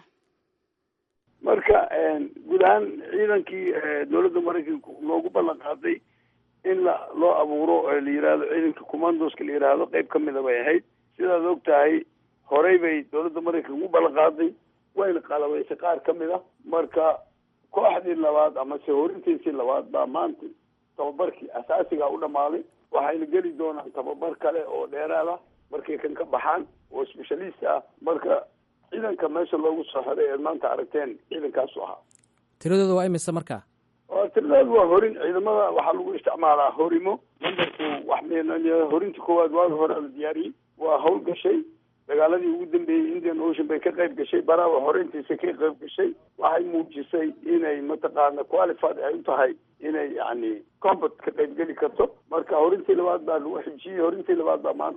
marka guud ahaan ciidankii dowladda maraykanka loogu ballan qaaday in la loo abuuro la yihahdo ciidanka commandoska la yidhaahdo qeyb ka mida bay ahayd sidaad og tahay horey bay dowladda maraykanka ugu ballan qaaday wayna qalabaysay qaar ka mid a marka kooxdii labaad amase horintiisii labaad baa maanta tababarkii asaasiga u dhammaaday waxayna geli doonaan tababar kale oo dheeraad ah markay kan ka baxaan oo specialist ah marka ciidanka meesha loogu soo xiray eed maanta aragteen ciidankaasu ahaa tiradooda waa imise markaa tiradooda waa horin ciidamada waxaa lagu isticmaalaa horimo numberku wax m horinta koowaad waaga hore la diyaariyey waa hawl gashay dagaaladii ugu dambeeyey indian ocean bay ka qayb gashay barawa horeyntiisa ka qayb gashay waxay muujisay inay mataqaana qualified ay u tahay inay yani combat ka qayb geli karto marka horintii labaad baa lagu xijiyey horintii labaad baa maanta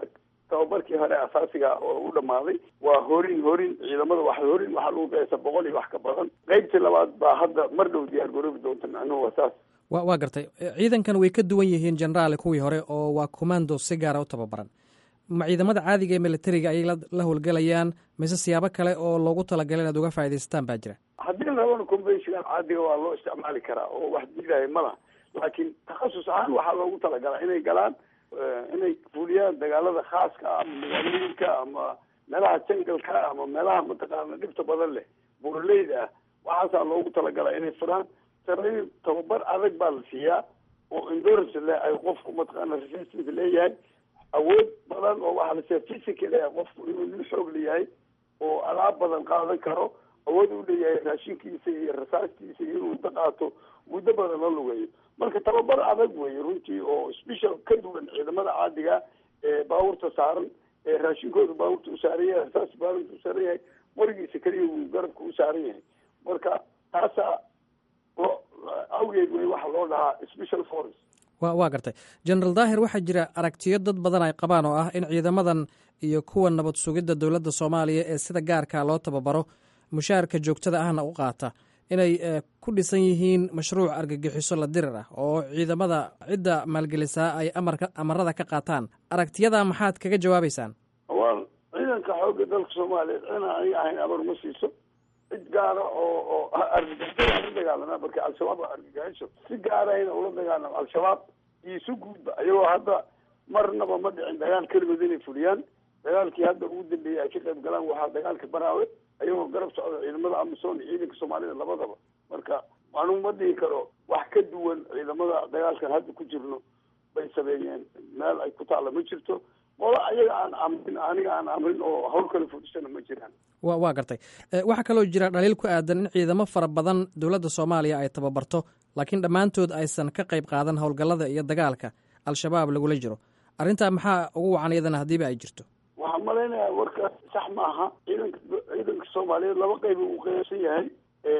tababarkii hore asaasiga oo u dhammaaday waa horin horin ciidamada wax horin waxaa lagu qiyaasaa boqol iyo wax ka badan qaybtii labaad baa hadda mar dhow diyaar garoobi doonta macnuhu waa saas wa waa gartay ciidankan way ka duwan yihiin generaal kuwii hore oo waa commando si gaara u tababaran ma ciidamada caadiga ee militariga ayay la howlgelayaan mise siyaabo kale oo loogu talagalay inaad uga faa'idaystaan baa jira haddii labana conventional caadiga waa loo isticmaali karaa oo wax diidaya ma laha laakiin takhasus ahaan waxaa loogu talagalaa inay galaan inay fuliyaan dagaalada khaaska ah ama magaalooyinka ama meelaha jangalka ama meelaha mataqaana dhibta badan leh buuraleyda ah waxaasaa loogu talagalaa inay furaan saraayiil tababar adag baa la siiyaa oo endurance leh ay qofku mataqaana resistance leeyahay awood badan oo waxaa la siiya physical eh qofku inuu nin xoog leeyahay oo alaab badan qaadan karo awood u leeyahay raashinkiisa iyo rasaastiisa iyo inuu muddo qaato muddo badan la lugeeyo marka tababar adag weeye runtii oo special ka duwan ciidamada caadiga ee baabuurta saaran ee raashinkooda baabuurta u saaran yahay rasaas baabuurta u saaran yahay qorigiisa keliya uu garabka u saaran yahay marka taasaa loo awgeed wey waxa loo dhahaa special force wa waa gartay generaal daahir waxaa jira aragtiyo dad badan ay qabaan oo ah in ciidamadan iyo kuwa nabad sugidda dowladda soomaaliya ee sida gaarkaa loo tababaro mushaarka joogtada ahna u qaata inay ku dhisan yihiin mashruuc argagixiso la dirir ah oo ciidamada cidda maalgelisaa ay amarka amarada ka qaataan aragtiyadaa maxaad kaga jawaabaysaan waa ciidanka xoogga dalka soomaaliya cina aniga ahayn amar ma siiso cid gaara oo oo argagixisada la dagaalama marka al-shabaab waa argagixiso si gaarahayna ula dagaalamo al-shabaab iyo si guudba iyagoo hadda marnaba ma dhicin dagaal keligood inay fuliyaan dagaalkii hadda ugu dambeeyey ay ka qayb galaan waxaa dagaalka baraawe ayagoo garab socda ciidamada amisom iyo ciidanka soomaalida labadaba marka anuu ma dhihi karo wax ka duwan ciidamada dagaalkan hadda ku jirno bay sameeyeen meel ay ku taalla ma jirto qolo ayaga aan amrin aniga aan amrin oo hawl kale fudhisana ma jiraan wa waa gartay waxaa kaloo jira dhaliil ku aadan in ciidamo fara badan dowladda soomaaliya ay tababarto laakiin dhammaantood aysan ka qayb qaadan howlgallada iyo dagaalka al-shabaab lagula jiro arrintaa maxaa ugu wacan iyadana haddiiba ay jirto waxaan malaynayaa warkaas sax ma aha ciidanka ciidanka soomaaliyeed laba qayb uu qeybsan yahay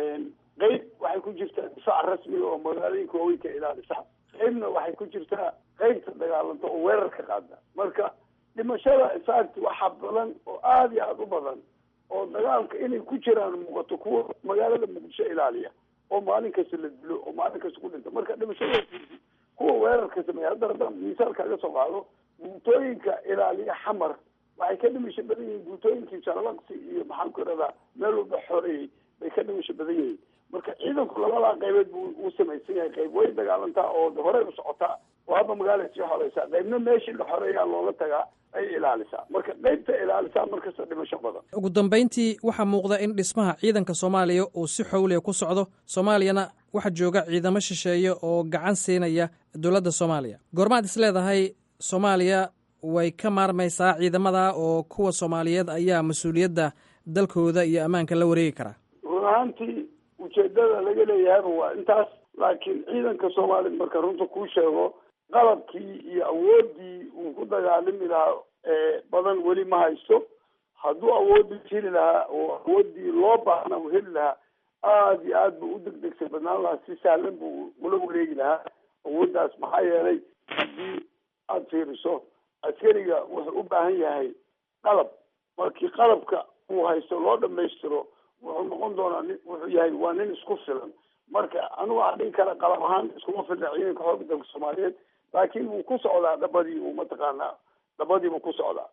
qeyb waxay ku jirtaa difaac rasmiga oo magaalooyinka waaweynka ilaalisa qeybna waxay ku jirtaa qeybta dagaalanta oo weerarka qaada marka dhimashada infact waxaa badan oo aada iyo aada u badan oo dagaalka inay ku jiraan muuqato kuwa magaalada muqdisho ilaaliya oo maalin kasta la dilo oo maalin kasta ku dhinta marka dhimashada kuwa weerarka sameeya hadda haddaan misaalka laga soo qaado guutooyinka ilaaliya xamar waxay ka dhimasho badan yihiin guutooyinkii jalalaqsi iyo maxaan ku iradaa meel walba xoreeyey bay ka dhimasho badan yihiin marka ciidanku labadaa qaybeed buu u samaysan yahay qayb way dagaalantaa oo horey u socotaa oo hadda magaalada sii xoreysaa qaybna meeshii la xoreeyaa looga tagaa ay ilaalisaa marka qaybta ilaalisaa markasta dhimasho badan ugu dambayntii waxaa muuqda in dhismaha ciidanka soomaaliya uu si xowliya ku socdo soomaaliyana waxaa jooga ciidamo shisheeye oo gacan siinaya dowladda soomaaliya goormaad is leedahay soomaaliya way ka maarmaysaa ciidamada oo kuwa soomaaliyeed ayaa mas-uuliyadda dalkooda iyo ammaanka la wareegi karaa run ahaantii ujeedada laga leeyahayba waa intaas laakiin ciidanka soomaaliya marka runta kuu sheego qalabkii iyo awooddii uu ku dagaalami lahaa badan weli ma haysto hadduu awoodii heli lahaa oo awooddii loo baahna u heli lahaa aada iyo aad buu u degdegsay badnaan lahaa si sahlan buu ula wareegi lahaa awooddaas maxaa yeelay haddii aada fiiriso askariga wuxuu u baahan yahay qalab markii qalabka uu haysto loo dhamaystiro wuxuu noqon doonaa nin wuxuu yahay waa nin isku filan marka anigu waxaa dhihi kara qalab ahaan iskuma filna ciidanka xoogga dalka soomaaliyeed laakiin wuu ku socdaa dhabadii uu mataqaanaa dhabadiibuu ku socdaa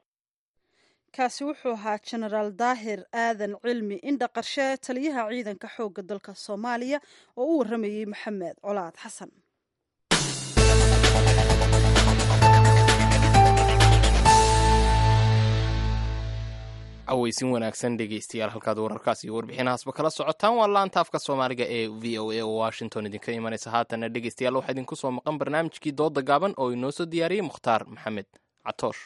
kaasi wuxuu ahaa jenaraal daahir aadan cilmi indha qarshe taliyaha ciidanka xoogga dalka soomaaliya oo u waramayey maxamed colaad xasan caweysin wanaagsan dhegeystayaal halkaad wararkaas iyo warbixinahaasba kala socotaan waa laanta afka soomaaliga ee v o a oo washington idinka imanaysa haatana dhegeystayaal waxaa idinku soo maqan barnaamijkii dooda gaaban oo inoo soo diyaariyey mukhtaar maxamed catoosh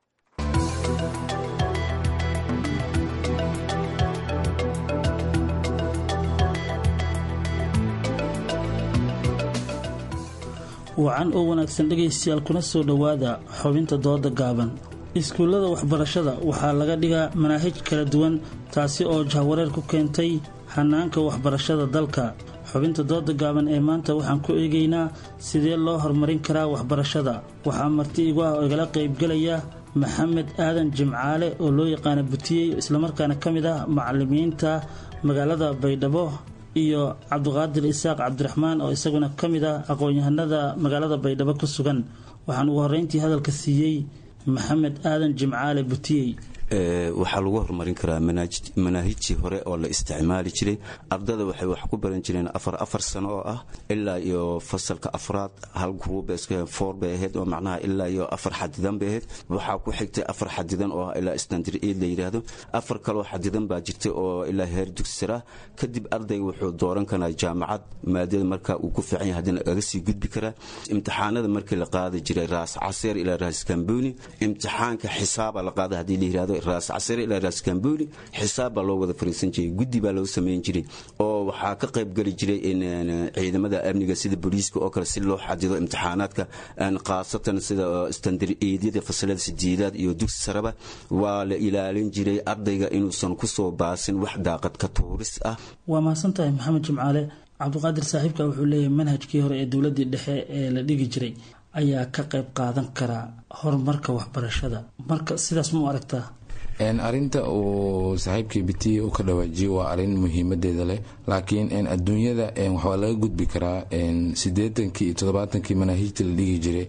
wacan oo wanaagsan dhegaystayaal kuna soo dhowaada xubinta dooda gaaban iskuullada waxbarashada waxaa laga dhigaa manaahij kala duwan taasi oo jahwareer ku keentay hanaanka waxbarashada dalka xubinta dooda gaaban ee maanta waxaan ku eegaynaa sidee loo horumarin karaa waxbarashada waxaa marti igu ah oo igala qaybgelaya maxamed aadan jimcaale oo loo yaqaana butiyey islamarkaana ka mid ah macalimiinta magaalada baydhabo iyo cabdiqaadir isaaq cabdiraxmaan oo isaguna ka mid ah aqoon-yahanada magaalada baydhabo ku sugan waxaan ugu horreyntii hadalka siiyey maxamed aadan jimcaale butiyey waxaa lagu horumarin karaa manaahijtii hore oo la isticmaali jiray ardada waxay wax ku baran jireen afar afar sano oo ah ilaa iyo fasalka afraad hal gruubfoor bay ahayd oo macnaha ilaa iyo afar xadidan bay ahayd waxaa ku xigtay afar xadidan oo ah ilaa standard aid la yidhaahdo afar kaloo xadidan baa jirtay oo ilaa heer dugsira kadib ardayga wuxuu dooran karaa jaamacad maadada marka uu ku fiican yahay haddana aga sii gudbi karaa imtixaanada markii la qaadi jiray raas caseer ilaa raas kambuni imtixaanka xisaaba la qaada haddii la yidhahdo raas casire ilaa raas kambuni xisaab baa loo wada fariisan jiray guddi baa loo samayn jiray oo waxaa ka qayb geli jiray ciidamada amniga sida booliiska oo kale si loo xadido imtixaanaadka khaasatan sida standard eedyada fasalada sideedaad iyo dugsi saraba waa la ilaalin jiray ardayga inuusan kusoo baasin wax daaqad ka tuuris ah waa mahadsan tahay maxamed jimcaale cabdiqaadir saaxiibka wuxuu leeyahay manhajkii hore ee dowladii dhexe ee la dhigi jiray ayaa ka qayb qaadan karaa horumarka waxbarashada marka sidaas ma u aragtaa arinta uu saaxiibkii bitiye uu ka dhawaajiyo waa arin muhiimadeeda leh laakiin adduunyada waxaa laga gudbi karaa sideetankii iyo todobaatankii manaahijta la dhigi jiray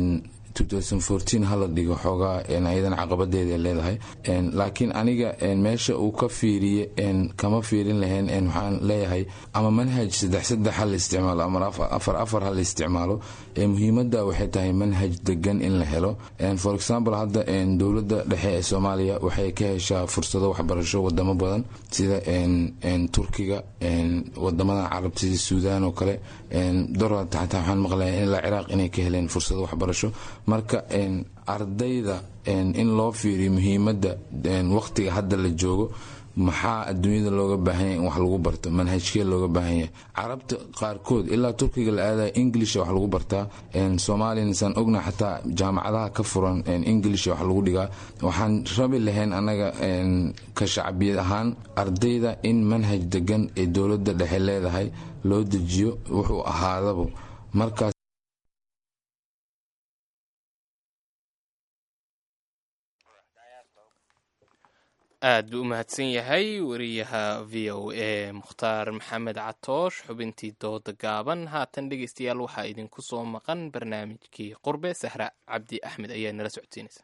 hala dhigo xoogaa ayadan caqabadeeda leedahay laakiin aniga meesha uu ka fiiriye kama fiirin lahayn waxaan leeyahay ama manhaj saddex saddex ha la isticmaalo ama afar afar ha la isticmaalo muhiimada waxay tahay manhaj degan in la helo for example hadda dowlada dhexe ee soomaaliya waxay ka heshaa fursado waxbarasho wadamo badan sida turkiga wadamada carabta sida suudaan oo kale dorata xataa waxaan maqlaya ilaa ciraaq inay ka heleen fursado waxbarasho marka ardayda in loo fiiriyo muhiimadda waqtiga hadda la joogo maxaa adduunyada looga baahanya in wax lagu barto manhajkee looga baahanya carabta qaarkood ilaa turkiga la aadaya inglisha wax lagu bartaa soomaaliyana saan ogna xataa jaamacadaha ka furan inglisha wax lagu dhigaa waxaan rabi lahayn annaga ka shacbiyad ahaan ardayda in manhaj degan ee dowladda dhexe leedahay loo dejiyo wuxuu ahaadaba markaas aad buu u mahadsan yahay wariyaha v o a mukhtaar maxamed catoosh xubintii dooda gaaban haatan dhegeystayaal waxaa idinku soo maqan barnaamijkii qurbe sahra cabdi axmed ayaa nala socodsiinaysa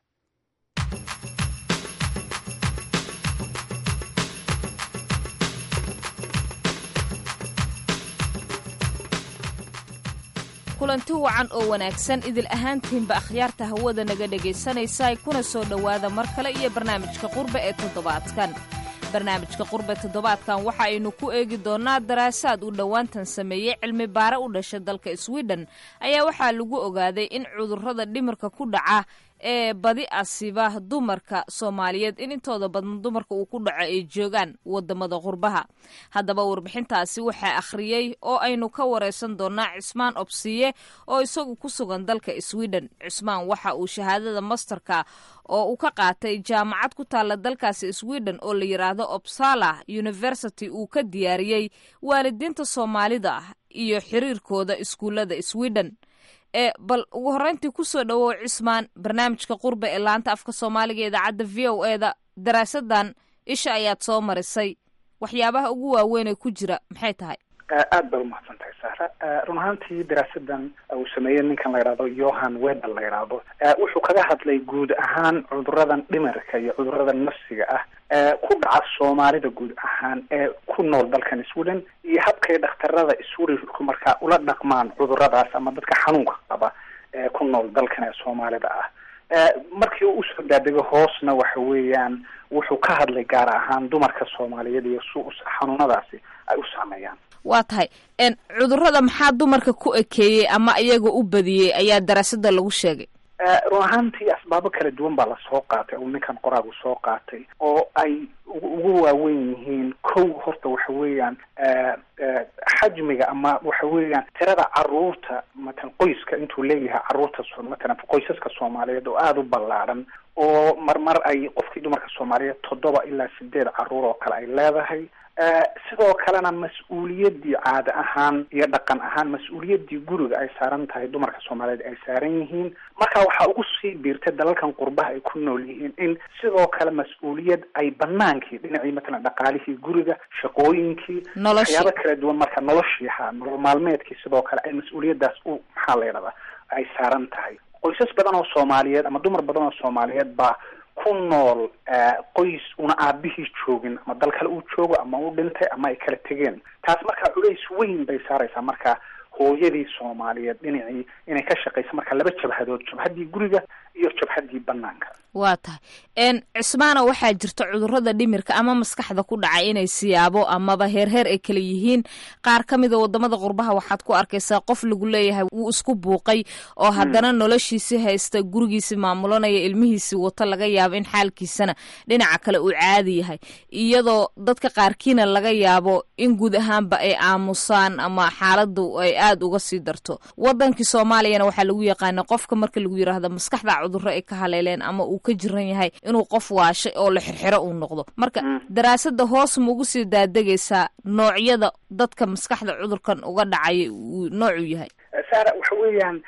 kulanti wacan oo wanaagsan idil ahaantiinba akhyaarta hawada naga dhegaysanaysa kuna soo dhowaada mar kale iyo barnaamijka qurbe ee toddobaadkan barnaamijka qurbe toddobaadkan waxa aynu ku eegi doonnaa daraasaad uu dhowaantan sameeyey cilmi baare u dhasha dalka swiden ayaa waxaa lagu ogaaday in cudurrada dhimirka ku dhaca ee badi asiba dumarka soomaaliyeed in intooda badan dumarka uu ku dhaco ay joogaan wadamada qurbaha haddaba warbixintaasi waxaa akhriyey oo aynu ka wareysan doonaa cismaan obsiye oo isagu ku sugan dalka sweden cismaan waxa uu shahaadada masterka oo uu ka qaatay jaamacad ku taalla dalkaasi sweden oo la yidhaahdo obsala university uu ka diyaariyey waalidiinta soomaalida iyo xiriirkooda iskuullada sweden ee bal ugu horreyntii kusoo dhowow cismaan barnaamijka qurbe ee laanta afka soomaaliga ee idaacadda v o e da daraasadan isha ayaad soo marisay waxyaabaha ugu waaweyn ee ku jira maxay tahay aad baa umahadsan tahay sahra run ahaantii daraasadan uu sameeyey ninkan la yidhahdo yohan webel la yidhaahdo wuxuu kaga hadlay guud ahaan cuduradan dhimirka iyo cuduradan nafsiga ah ku dhaca soomaalida guud ahaan ee ku nool dalkan sweden iyo habkay dhakhtarada swedishku markaa ula dhaqmaan cuduradaas ama dadka xanuunka qaba ee ku nool dalkan ee soomaalida ah markii uu usoo daadego hoosna waxa weeyaan wuxuu ka hadlay gaar ahaan dumarka soomaaliyeed iyo su xanuunadaasi ay u saameeyaan waa tahay cudurrada maxaa dumarka ku ekeeyey ama iyaga u badiyey ayaa daraasada lagu sheegay run ahaantii asbaabo kala duwan baa lasoo qaatay oo ninkan qoraagu soo qaatay oo ay ugu waaweyn yihiin kow horta waxa weeyaan xajmiga ama waxa weeyaan tirada caruurta matalan qoyska intuu leeyahay caruurta matalan qoysaska soomaaliyeed oo aada u ballaadhan oo marmar ay qofkii dumarka soomaaliyeed toddoba ilaa sideed caruur oo kale ay leedahay sidoo kalena mas-uuliyaddii caada ahaan iyo dhaqan ahaan mas-uuliyaddii guriga ay saaran tahay dumarka soomaaliyeed ay saaran yihiin marka waxaa ugu sii biirtay dalalkan qurbaha ay ku nool yihiin in sidoo kale mas-uuliyad ay banaankii dhinacii matalan dhaqaalihii guriga shaqooyinkii waxyaabo kala duwan marka noloshii ha nolol maalmeedkii sidoo kale ay mas-uuliyaddaas u maxaa la yidhahdaa ay saaran tahay qoysas badan oo soomaaliyeed ama dumar badan oo soomaaliyeed baa ku nool qoys una aabihii joogin ama dal kale uu joogo ama u dhintay ama ay kala tegeen taas markaa culays weyn bay saaraysaa marka hooyadii soomaaliyeed dhinacii inay ka shaqayso marka laba jabhadood jabhaddii guriga iyo jabhaddii banaanka waa tahay cismaana waxaa jirta cudurada dhimirka ama maskaxda ku dhacay inay siyaabo amaba heerheer ay kala yihiin qaar ka mida wadamada qurbaha waxaad ku arkaysaa qof lagu leeyahay wuu isku buuqay oo haddana noloshiisi haysta gurigiisi maamulanaya ilmihiisi wato laga yaabo in xaalkiisana dhinaca kale uu caadi yahay iyadoo dadka qaarkiina laga yaabo in guud ahaanba ay aamusaan ama xaaladu ay aada uga sii darto wadankii soomaaliyana waxaa lagu yaqaana qofka marka lagu yiraahdo maskaxda cudurro ay ka haleeleen ama uu ka jiran yahay inuu qof waashay oo la xirxiro uu noqdo marka daraasada hoos ma ugu sii daadegaysaa noocyada dadka maskaxda cudurkan uga dhacaya uu noocuu yahay saara waxa weeyaan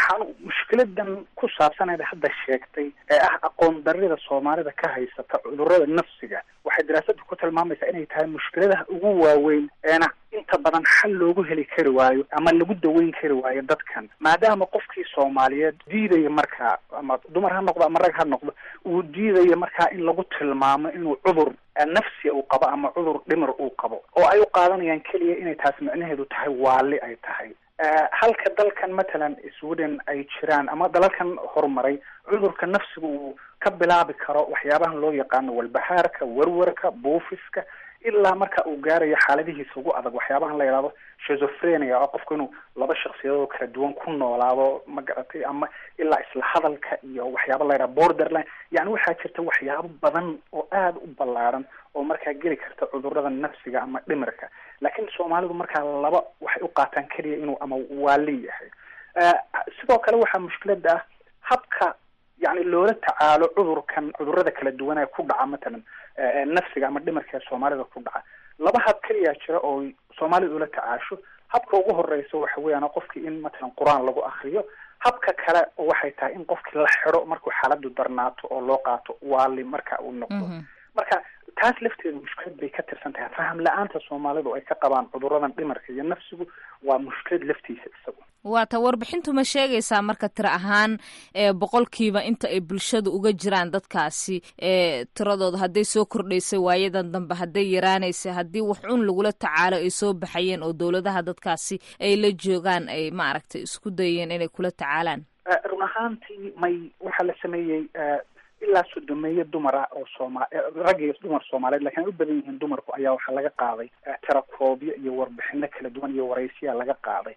mushkiladan ku saabsaneed hadda sheegtay ee ah aqoon darida soomaalida ka haysata cudurada nafsiga waxay daraasadu ku tilmaamaysaa inay tahay mushkiladaha ugu waaweyn eena inta badan xal loogu heli kari waayo ama lagu daweyn kari waayo dadkan maadaama qofkii soomaaliyeed diidaya markaa ama dumar ha noqdo ama rag ha noqdo uu diidaya markaa in lagu tilmaamo inuu cudur nafsi uu qabo ama cudur dhimir uu qabo oo ay u qaadanayaan keliya inay taas micnaheedu tahay waali ay tahay halka dalkan matalan sweden ay jiraan ama dalalkan horumaray cudurka nafsiga uu ka bilaabi karo waxyaabahan loo yaqaano walbahaarka warwarka buufiska ilaa marka uu gaarayo xaaladihiisa ugu adag waxyaabahan la yidhahdo shizophrenia oo qofku inuu laba shaksiyadoo kala duwan ku noolaado ma garatay ama ilaa isla hadalka iyo waxyaaba la yidhaha borderline yani waxaa jirta waxyaabo badan oo aada u ballaaran oo markaa geli karta cudurada nafsiga ama dhimirka laakiin soomaalidu markaa laba waxay u qaataan keliya inuu ama waali yahay sidoo kale waxaa mushkilada ah habka yani loola tacaalo cudurkan cudurada kala duwan ee ku dhaca matalan nafsiga ama dhimirka ee soomaalida ku dhaca laba hab keliyaa jira oo soomaalida ula tacaasho habka ugu horeysa waxa weeyaan qofkii in matalan qur-aan lagu akriyo habka kale waxay tahay in qofkii la xidho markuu xaaladu darnaato oo loo qaato waali marka uu noqdo marka taas lafteedu mushkilad bay ka tirsan tahay faham la-aanta soomaalidu ay ka qabaan cuduradan dhimarka iyo nafsigu waa mushkilad laftiisa isagu waata warbixintu ma sheegaysaa marka tiro ahaan boqolkiiba inta ay bulshada uga jiraan dadkaasi tiradooda hadday soo kordhaysay waayadan dambe hadday yaraanaysay haddii wax cun lagula tacaalo ay soo baxayeen oo dowladaha dadkaasi ay la joogaan ay maaragtay isku dayeen inay kula tacaalaan run ahaantii may waxaa la sameeyey ilaa sodomeeyo dumar ah oo sooma rag iyo dumar soomaaliyeed lakin ay u badan yihiin dumarku ayaa waxaa laga qaaday tirakoobyo iyo warbixino kala duwan iyo waraysiyaa laga qaaday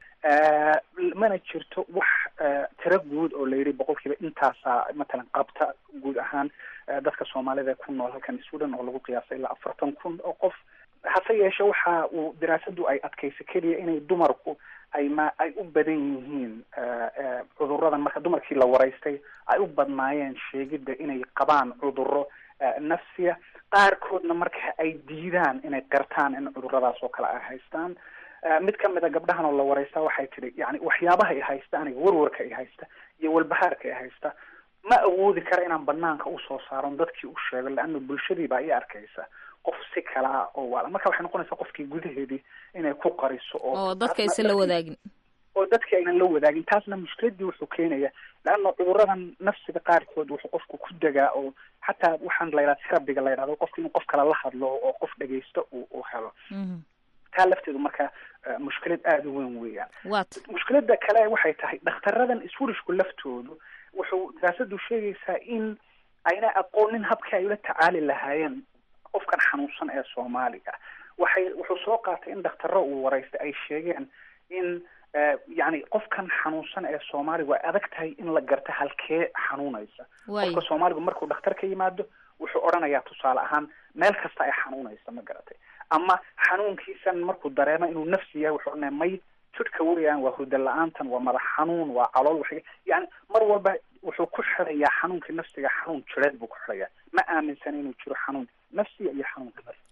mana jirto wax tiro guud oo la yidhi boqolkiiba intaasaa matalan qabta guud ahaan dadka soomaalida ee ku nool halkan sweden oo lagu qiyaasay ilaa afartan kun oo qof hase yeeshe waxa uu daraasadu ay adkaysa keliya inay dumarku ay ma ay u badan yihiin cuduradan marka dumarkii la waraystay ay u badnaayeen sheegidda inay qabaan cuduro nafsiya qaarkoodna marka ay diidaan inay qirtaan in cuduradaas oo kale ay haystaan mid ka mid a gabdhahan oo la waraystaa waxay tidhi yani waxyaabaha ay haysta aniga warwarka ay haysta iyo walbahaarka ay haysta ma awoodi kara inaan banaanka usoo saaron dadkii u sheego leana bulshadii baa i arkaysa qof si kala ah oo waala marka waxay noqonaysaa qofkii gudaheedii inay ku qariso oo dadka aysan la wadaagin oo dadkii aynan la wadaagin taasna mushkiladii wuxuu keenaya leanna cuduradan nafsiga qaarkood wuxuu qofku ku degaa oo xataa waxaan la yidhaha terabiga la yidhahdo qofka inuu qof kale la hadlo oo qof dhegaysto uu uu helo taa lafteedu marka mushkilad aada u weyn weeyaan mushkilada kale waxay tahay dhakhtaradan iswurishku laftoodu wuxuu daraasadu sheegaysaa in ayna aqoonin habkii ay ula tacaali lahaayeen qofkan xanuunsan ee soomaaliga waxay wuxuu soo qaatay in dhaktarro uu waraystay ay sheegeen in yani qofkan xanuunsan ee soomaaliga way adag tahay in la garta halkee xanuunaysa qofka soomaaligu markuu dhakhtar ka yimaado wuxuu odhanayaa tusaale ahaan meel kasta ay xanuunaysa ma garatay ama xanuunkiisan markuu dareemo inuu nafsi yahay wuxuu odhanaya may jidhka weeyaan waa hurda la-aantan waa madax xanuun waa calool wax yani mar walba wuxuu ku xirayaa xanuunkii nafsiga xanuun jireed buu ku xirayaa ma aaminsan inuu jiro xanuun nafsiga iyo xanuunka nafsiga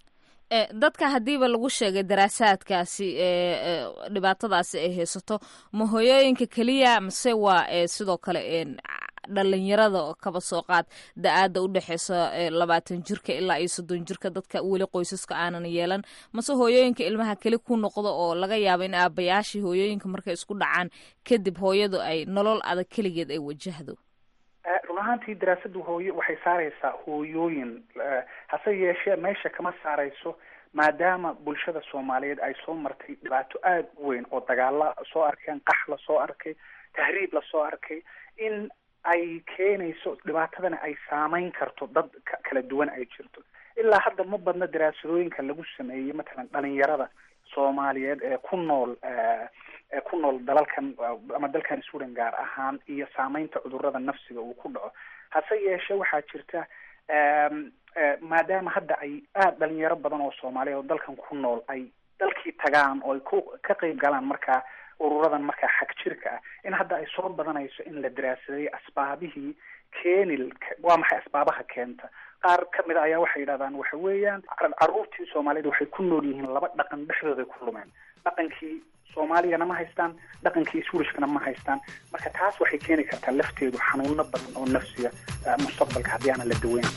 dadka haddiiba lagu sheegay daraasaadkaasi dhibaatadaasi ay haysato ma hooyooyinka keliya mase waa sidoo kale dhalinyarada kaba soo qaad da-aada u dhexeysa labaatan jirka ilaa iyo soddon jirka dadka weli qoysaska aanan yeelan mase hooyooyinka ilmaha keli ku noqdo oo laga yaabo in aabayaashii hooyooyinka markay isku dhacaan kadib hooyadu ay nolol adag keligeed ay wajahdo run ahaantii daraasadu hooye waxay saareysaa hooyooyin hase yeeshee meesha kama saareyso maadaama bulshada soomaaliyeed ay soo martay dhibaato aada u weyn oo dagaala soo arkeen qax la soo arkay tahriib lasoo arkay in ay keenayso dhibaatadana ay saameyn karto dad kala duwan ay jirto ilaa hadda ma badna daraasadooyinka lagu sameeyey matalan dhalinyarada soomaaliyeed ee ku nool ee ku nool dalalkan ama dalkan sweden gaar ahaan iyo saameynta cudurada nafsiga uu ku dhaco hase yeeshe waxaa jirta maadaama hadda ay aada dhalinyaro badan oo soomaaliyeed oo dalkan ku nool ay dalkii tagaan oo ay ku ka qeyb galaan markaa ururadan markaa xag jirka ah in hadda ay soo badanayso in la daraasaday asbaabihii keeni waa maxay asbaabaha keenta qaar kamid a ayaa waxay yidhahdaan waxa weeyaan caruurtii soomaaliyeed waxay ku nool yihiin laba dhaqan dhexdooday ku lumeen dhaqankii soomaaliyana ma haystaan dhaqankii swirishkana ma haystaan marka taas waxay keeni kartaa lafteedu xanuuno badan oo nafsiga mustaqbalka haddii aanan la daweyn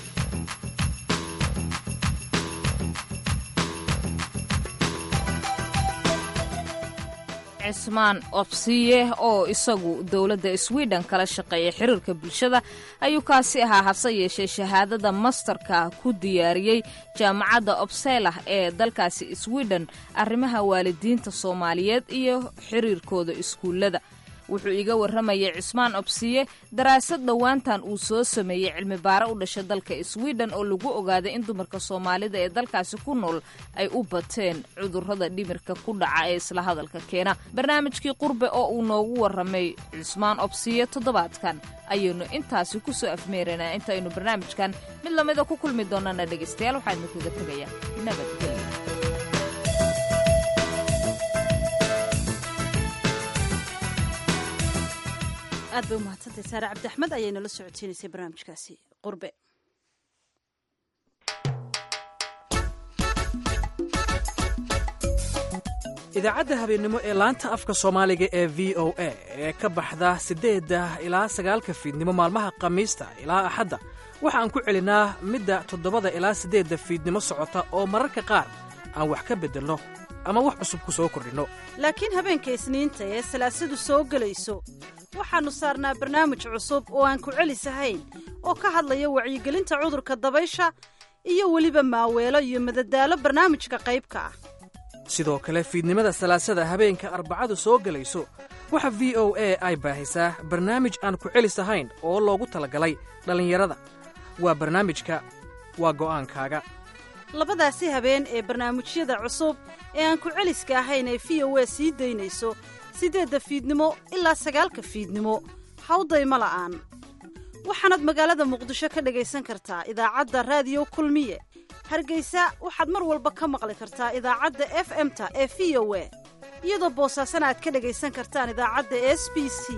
cismaan obsiye oo isagu dowladda sweden kala shaqeeya xiriirka bulshada ayuu kaasi ahaa hase yeeshee shahaadada masterka ku diyaariyey jaamacadda obselah ee dalkaasi sweden arrimaha waalidiinta soomaaliyeed iyo xiriirkooda iskuullada wuxuu iga warramayay cismaan obsiye daraasad dhowaantan uu soo sameeyey cilmi baare u dhashay dalka sweden oo lagu ogaaday in dumarka soomaalida ee dalkaasi ku nool ay u bateen cudurrada dhimirka ku dhaca ee isla hadalka keena barnaamijkii qurbe oo uu noogu warramay cismaan obsiye toddobaadkan ayaynu intaasi ku soo afmeeraynaa intaynu barnaamijkan mid lamida ku kulmi doonana dhegaystayaal waxaa idinkaga tegayaa nabadgelya aad bay umahadsantay saare cabdi axmed ayay nala socodsiinaysay barnaamijkaasi qurbe idaacadda habeennimo ee laanta afka soomaaliga ee v o a ee ka baxda siddeedda ilaa sagaalka fiidnimo maalmaha khamiista ilaa axadda waxaan ku celinaa midda toddobada ilaa siddeedda fiidnimo socota oo mararka qaar aan wax ka beddelno ama wax cusub ku soo kordhinno laakiin habeenka isniinta ee salaasadu soo gelayso waxaannu saarnaa barnaamij cusub oo aan ku celisahayn oo ka hadlaya wacyigelinta cudurka dabaysha iyo weliba maaweelo iyo madadaalo barnaamijka qaybka ah sidoo kale fiidnimada salaasada habeenka arbacadu soo gelayso waxa v o a ay baahisaa barnaamij aan ku celis ahayn oo loogu talagalay dhallinyarada waa barnaamijka waa go'aankaaga labadaasi habeen ee barnaamijyada cusub ee aan ku celiska ahayn ee v o a sii daynayso siddeedda fiidnimo ilaa sagaalka fiidnimo hawdayma la'aan waxaanaad magaalada muqdisho ka dhagaysan kartaa idaacadda raadiyo kulmiye hargaysa waxaad mar walba ka maqli kartaa idaacadda f m-ta ee v o a iyadoo boosaasana aad ka dhagaysan kartaan idaacadda s b c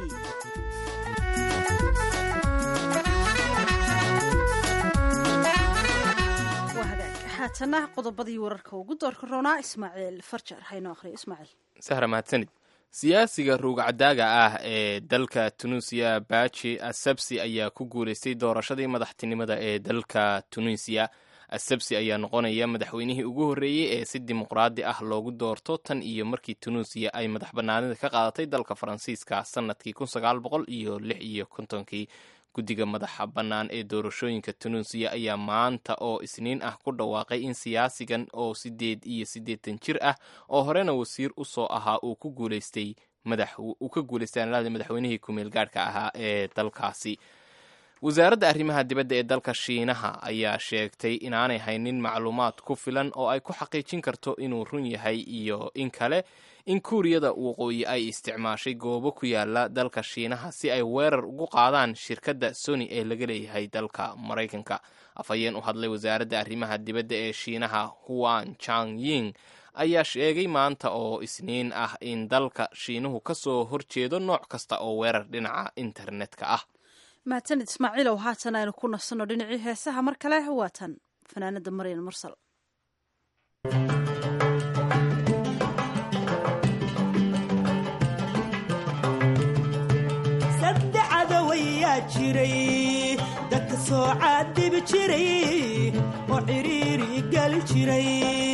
haatana qodobadii wararka ugu doorka roonaa ismaaciil farjar haynoo akhriyo ismaaciil sahra mahadsanid siyaasiga ruugcadaaga ah ee dalka tunuusiya baji asabsi ayaa ku guulaystay doorashadii madaxtinimada ee dalka tunuusiya asabsi ayaa noqonaya madaxweynihii ugu horreeyey ee si dimuqraadi ah loogu doorto tan iyo markii tunuusiya ay madax bannaanida ka qaadatay dalka faransiiska sannadkii kun sagaal boqol iyo lix iyo kontonkii guddiga madaxa bannaan ee doorashooyinka tunuusiya ayaa maanta oo isniin ah ku dhawaaqay in siyaasigan oo siddeed iyo siddeetan jir ah oo horena wasiir u soo ahaa uu ku guulaystay madax uu ka guulaystay anlaada madaxweynihii kumeel gaadhka ahaa ee dalkaasi wasaaradda arrimaha dibadda ee dalka shiinaha ayaa sheegtay inaanay haynin macluumaad ku filan oo ay ku xaqiijin karto inuu run yahay iyo in kale in kuuriyada waqooyi ay isticmaashay goobo ku yaala dalka shiinaha si ay weerar ugu qaadaan shirkadda sony ee laga leeyahay dalka maraykanka afhayeen u hadlay wasaaradda arrimaha dibadda ee shiinaha huan chang ying ayaa sheegay maanta oo isniin ah in dalka shiinuhu ka soo horjeedo nooc kasta oo weerar dhinaca internetka ah mahadsanid ismaaciilow haatan aynu ku nasanno dhinacii heesaha mar kale waatan fanaanada maryan mursal saddexadawayaa jiray dadka soo caadibi jiray oo ciriiri gelin jiray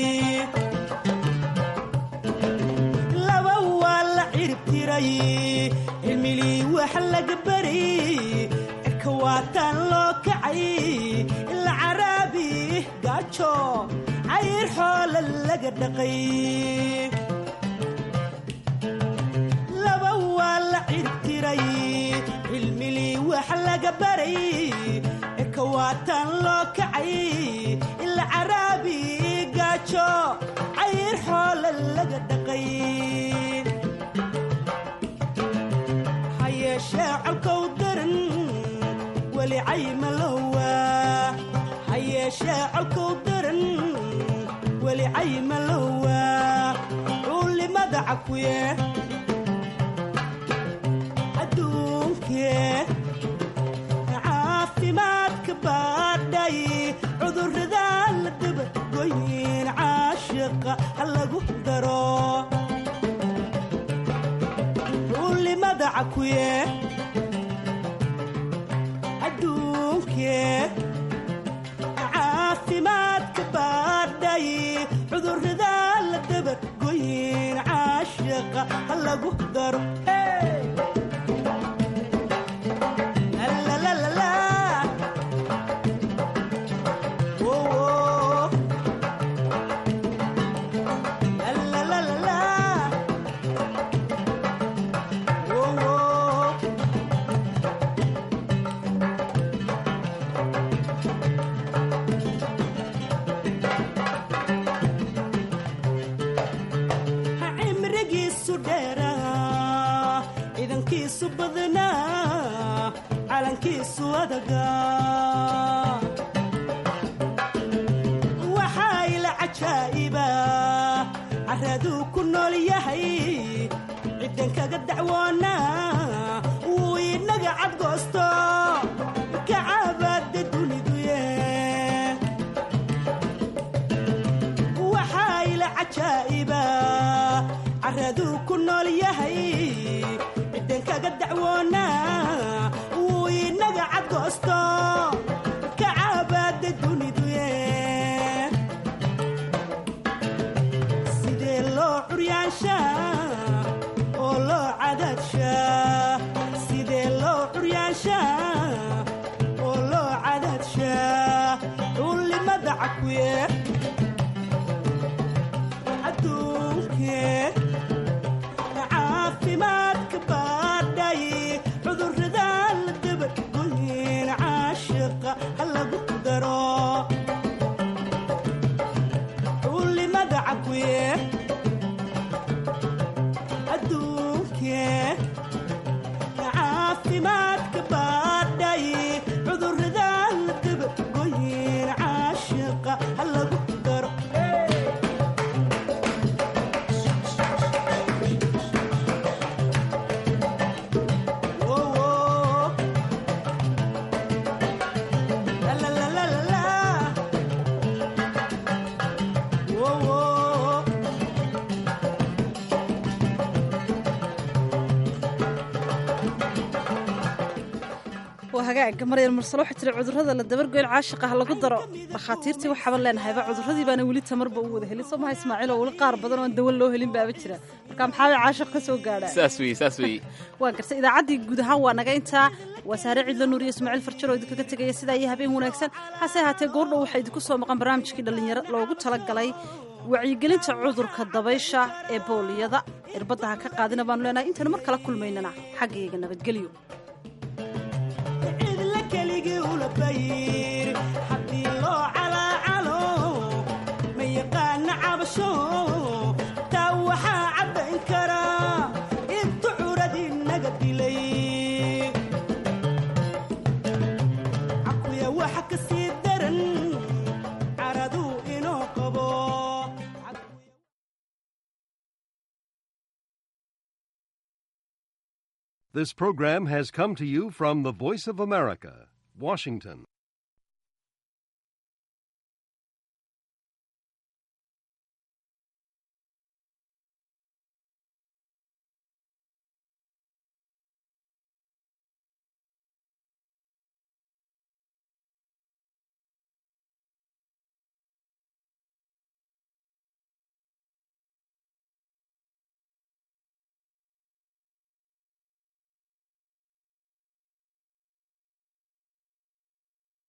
laba waa la cirib tiray cilmilii wax laga baray cirka waataan loo kacay ila caraabi gaajo cayr xoola laga dhaqay laba waa la cirib tiray cilmilii wax laga baray cirka waataan loo kacay ila caraabi gaajo cayr xoola laga dhaqay ha yeeshee colkow daran weli cayma lowa ha yeeshee colkow daran weli cayma lowa culimada cakuye adduunkee caafimaadka baadhay cudurrada la dabagoyin caashiqa ha lagu daro culimada cakuye adduunkee caafimaadka baadhay cudurrada la dabagoyin caashiqa ha lagu daro Hey! La, la, la, la. Oh, oh. La, la, la, la, la. Oh, oh. ha cimrigiisu dheeraa ciidankiisu badnaa calankiisu adagaa waxaa ila cajaa'iba caraduu ku nool yahay ciddan kaga dacwoonaa wuu inaga cadgoosto kacabaada duniduye waxaa ila cajaa'iba caraduu ku nool yahay ciddan kaga dacwoonaa wuu inaga cadgoosto kacabaada duniduye sidee loo curyaanshaa oo loo cadaadshaa sidee loo curyaanshaa oo loo cadaadshaa culimada cakuye adduunkee caafimaadka baadhay cudurrada la dabagoyin caashiqa ha lagu daro culimada cakuye adduunkee caafimaadka baadhay cudurrada la dabagoyin caashiqa ha lagu daro waa hagaaga maryal mursalo waxay tiri cudurrada la dabargoyn caashiqa ha lagu daro dhakhaatiirtii waxaaban leenahayba cudurradii baana weli tamarba u wada helin soo maha ismaaciil oo weli qaar badan oo aan dawan loo helin baaba jira marka maxaa caashiq ka soo gaadhaa saas weye saas weye waa gartay idaacaddii guud ahaan waa naga intaa waa saare cidlo nuur iyo ismaaciil farjaro oo idinkaga tegaya sidaa iyo habeen wanaagsan hase ahaatee goordhow waxaa idinku soo maqan barnaamijkii dhallinyaro loogu talagalay wacyigelinta cudurka dabaysha ee booliyada irbadda ha ka qaadina baanu leenahay intaynu mar kala kulmaynana xaggayga nabadgelyo cidla keligii ula bayr haddii loo calaacalo ma yaqaana cabasho taa waxaa caddayn karaa intu curadii naga dilay cakuya waxa ka sii daran caraduu inoo qabo This program has come to you from the Voice of America, Washington.